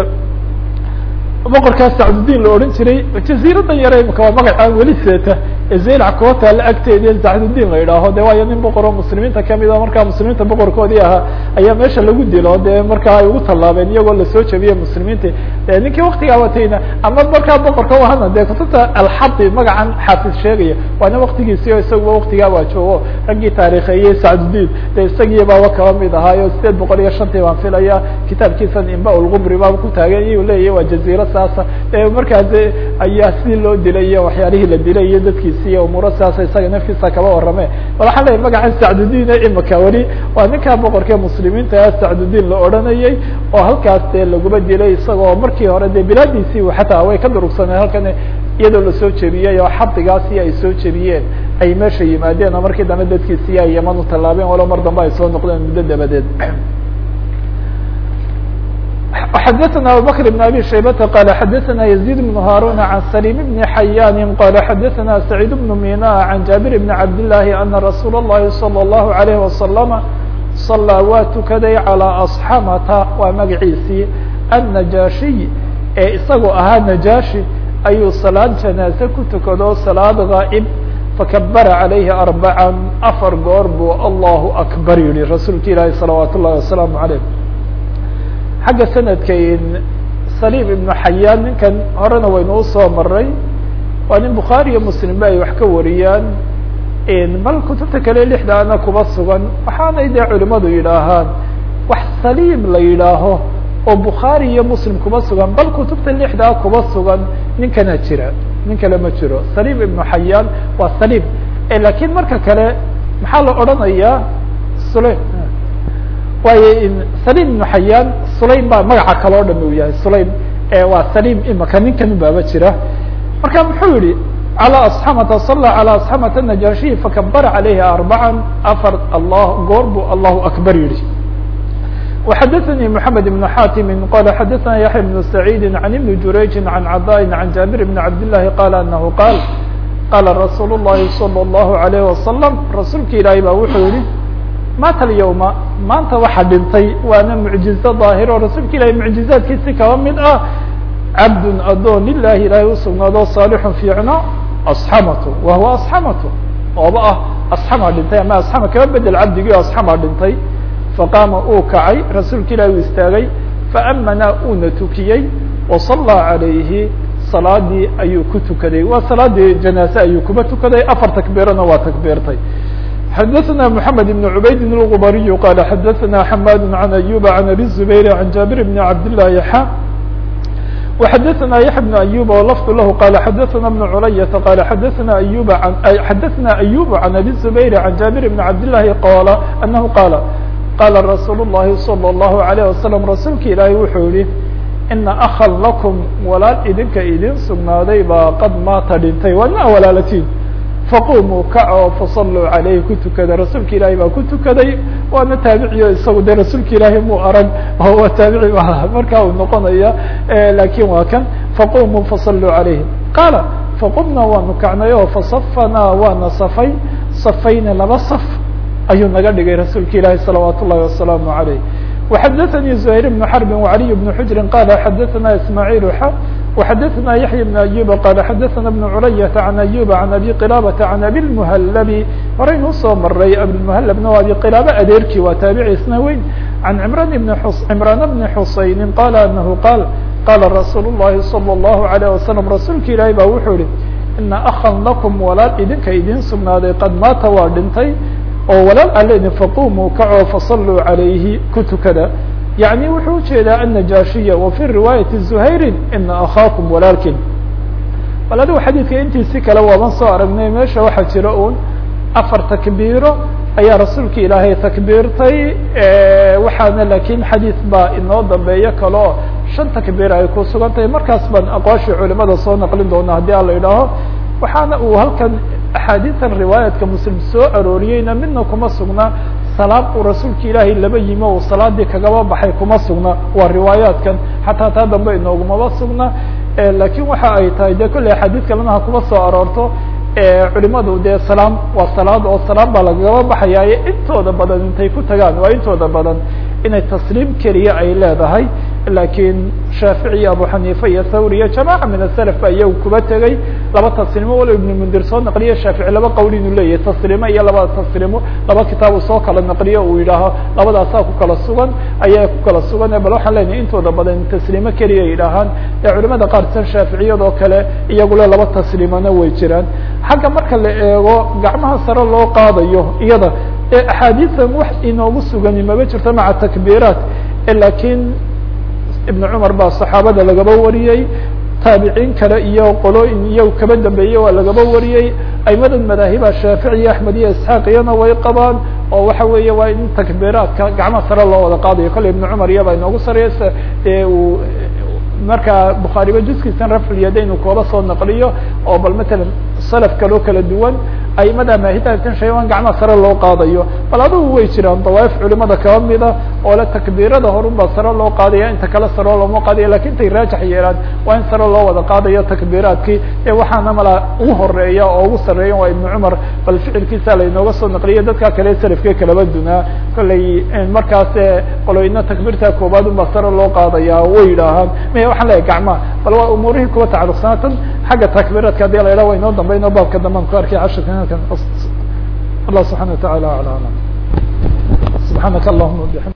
boqorkaas sacdudiin la odhan jiray jaziiradan yare imika waa magacaan weli seeta ee zeylac kuwa taalla agteedi sacdudiin la yidhaaho de waayo nin boqor oo muslimiinta kamid a markaa muslimiinta boqorkoodii ahaa ayaa meesha lagu dilo de markaa ay ugu tallaabeen iyagoo lasoo jabiyey muslimiinta de ninkii waktigaa watayna ama markaa boqorka uhana de kutubta alxadi magacan xaafid sheegaya waana waktigiisi o isaguba waktigaa waa joogo raggii taarikheeyey sacdudiin de isagii baaba kaba mid ahaayo sideed boqol iyo shantii baan filaya kitaabkiisan imba lgubri baaba ku taagan iyu leeyahy waa jaziira saasa markaas ayaa sidii loo dilay iyo waxyaalihii la dilay iyo dadkiisi iyo umuuro saasa isaga naftiisa kaba warame bal waxaan leeyahy magacan sacdudiin imika weli waa ninkaa boqorkee muslimiinta sacdudiin la odhanayay oo halkaas dee laguma dilay isagoo markii hore de bilaadiisii xataa way ka durugsaneen halkan iyadoo lasoo jebiyey oo xadigaasi ay soo jebiyeen ay meesha yimaadeen oo markii dambe dadkiisi ay yaman u tallaabeen walo mar dambe ay soo noqdeen muddo dabadeed xdثna abubكر بن abي شhaybة qال xadثna يزيد بن هاrون عن سليم بن حyان qال xadثna سعيد بن مينا عن جابر بن عبد اللhi أن رsuuل اللhi صلى الله عليه وسلم صلىa waa tukaday عalى أصxamta waa magaciisii النجاشhiي ee isagoo ahaa نجاشhi ayuu saلاad جناaزe ku tukado saلاad غاaئب fakبر عaليهi أربعا أفر goor buu الله أكبر yihi rasuulka ilaahi صلaوaaت الlahi وaسلام عليه xagga sanadka saliim ibnu xayaan ninkan horena waynu usoo maray waa nin bukhaari iyo muslim ba ay wax ka wariyaan bal kutubta kale lixdaana kuba sugan waxaanay dee culimadu yidhaahaan wax saliim la yidhaaho oo bukhaari iyo muslim kuba sugan bal kutubta lixdaa kuba sugan ninkana jira nin kale ma jiro saliim ibnu xayaan waa saliim lakin marka kale maxaa la odhanayaa sule waayo saliim ibnu xayaan sulaym baa magaca kale o dham uu yahay sulaym waa saliim imaka ninkan baaba jira marka muxuu yihi calى asxamata sala calى asxamata najashiyi fakabara calayhi arbaca afar allah goor buu allahu akbar yihi وxadثnي محamed بن xatim qala xadثna yaحya بن سacيidi عan iبn jurayji عan caضاء عan jabir بn cabd لlahi qala anahu qaal qala rasuul الlahi salى الlahu عalيه wasalam rasuulka ilaahi baa wuxuu yihi maata alyawma maanta waxa dhintay waana mucjizo daahiro rasuulka ilahi mucjizaadkiisi kaba mid ah cabdun adoon lilahi ilaahay usugnaado saalixun fiicno asxamatu wa huwa asxamatu ooba ah asxamaa dhintay ama asxama kaba bedel cabdigii asxamaa dhintay faqaama uu kacay rasuulka ilahi uu istaagay faamana uuna tukiyey wasallaa calayhi salaadii ayuu ku tukaday waa salaadii janaase ayuu kuba tukaday afar takbiirana waa takbiirtay xadثna محamed بن عubayd الغbariي qال xadثna حmad عan أyوب عan abي الزbayr عan jابir بn cabd للahi xa وxadثna yaحya بن أyub o lfd lah qal xadثna بن culayaةa qal xadثna أyub xadثna أyub عan abi الزubayr عan jabir بn cabd لlahi qala anahu qala qala rasuul الlahi slى الlahu عalيه waslم rasuulka ilaahi wuxuu yihi ina akا lakum walaal idinka idin sugnaaday baa qad maata dhintay waa ina walaalatiin faqumuu kaco fasaluu calayhi ku tukada rasuulka ilaahay baa ku tukaday waana taabiciyo isagu de rasuulka ilaahay muu arag oo waa taabici markaa uu noqonaya lakin waa kan faqumuu fasaluu calayhi qaala faqumnaa waanu kacnay oo fasafanaa waana safay safayna laba saf ayuu naga dhigay rasuulka ilaahi salawaat ullahi wasalaamu عalayh وxadثnي زهير بن حرب وعلي بن حجر قال xadثna اسماعيل ح وxadثna يحيى بن أيوب قال xadثna بن عlyة عن أيوب عن أبي قلابة عن أبي المهلب horaynu usoo maray أبيالمهلبna waa أبي قلابة adeerkii waa taaبعي isna weyn عن عمران بن عمران بن حuسayن قال أنه قال qاla رsuuل اللhi صلى الله عليه وسلم rasuulka ilaahi ba wuxuu yihi إنa أخا لكم walaal idinka idin sugnaaday qad maata waa dhintay oo walaal aleni faqumuu kacoo fasaluu عalayhi ku tukada yaعni wuxuu ujeedaa النajاashiya wa fي riwaayaةi زuhayri ina akhaakum walaalkin bal adigu xadiidka intiisi kale waaban soo aragnay meesha waxaa jira un afar takbiiro ayaa rasuulka ilaahay takbiirtay waxaana lakin xadiid baa inoo dambeeyo kale oo shan takbiir ay ku sugan tahay markaas baan aqwaashii culimada soo naqlin doona haddii ala idhaaho waxaana uu halkan axaadiitan riwaayatka muslim soo arooriyeyna midna kuma sugna salaad uu rasuulka ilaahay laba yimi o salaadii kagaba baxay kuma sugna waa riwaayaatkan xataa taa dambe inoogumaba sugna lakin waxa ay tahay de kolley axaadiid kalena ha kuma soo aroorto culimadu dee salaam waa salaad oo salaam baa lagaba baxayaaye intooda badan intay ku tagaan waa intooda badan inay tasliim keliya ay leedahay lakin shaafici iyo abu xaniifa iyo thawri iyo jamaca min aself ba iyagu kuba tegay laba tasliimo walo ibnu mundir soo naqliye shaafici laba qowl inuu leeyahay tasliimo iyo laba tasliimo laba kitaabu soo kala naqliyo uu yidhaaho labadaasaa ku kala sugan ayaa ku kala sugan bal waxaan leenahay intooda badan tasliimo keliya yidhaahaan ee culimada qaar san shaaficiyadoo kale iyagule laba tasliimona way jiraan xagga marka la eego gacmaha sare loo qaadayo iyada ee axaadiisan wax inoogu sugani maba jirto maca takbiiraat lakin ibn cumar baa saxaabada lagaba wariyey taabiciin kale iyo qolooyin iyo kaba dambeeyey waa lagaba wariyey aimadan madaahiba shaafici iyo axmed iyo isxaaq iyana way qabaan oo waxa weeye waa in takbiiraadka gacmaha sare loo wada qaadayo kolley ibn cumar iyabaa inoogu sareysa ee uu marka bukhaariba juskiisan raflyadayn uu kooba soo naqliyo oo bal matalan salaf kaloo kala duwan aimada maahidatan shayban gacmaha sare loo qaadayo bal adugu way jiraan dawaaif culimada kaba mida oo le takbiirada horun baa sare loo qaadaya inta kale sare looma qaadaya lakin intay raajax yeelaan waa in sare loo wada qaadayo takbiiraadkii ee waxaana mala ugu horeeya oo ugu sareeya waa ibnu cumar bal ficilkiisa lainooga soo naqliya dadka kale salafke kalaba dunaa kolley markaas qoloyna takbiirta koobaad un baa sare loo qaadaya way yidhaahaan maya waxaan leeyahy gacmaha bal waa umuurihii kuwa tacaluqsanaa tan xagga takbiiraadka hadii la yidhaha wa inoo dambeyn oo baabka dambean ku arkay cashirka الله سبحانه وتعالى أعلى أعلم سبحانك اللهم وبحمدك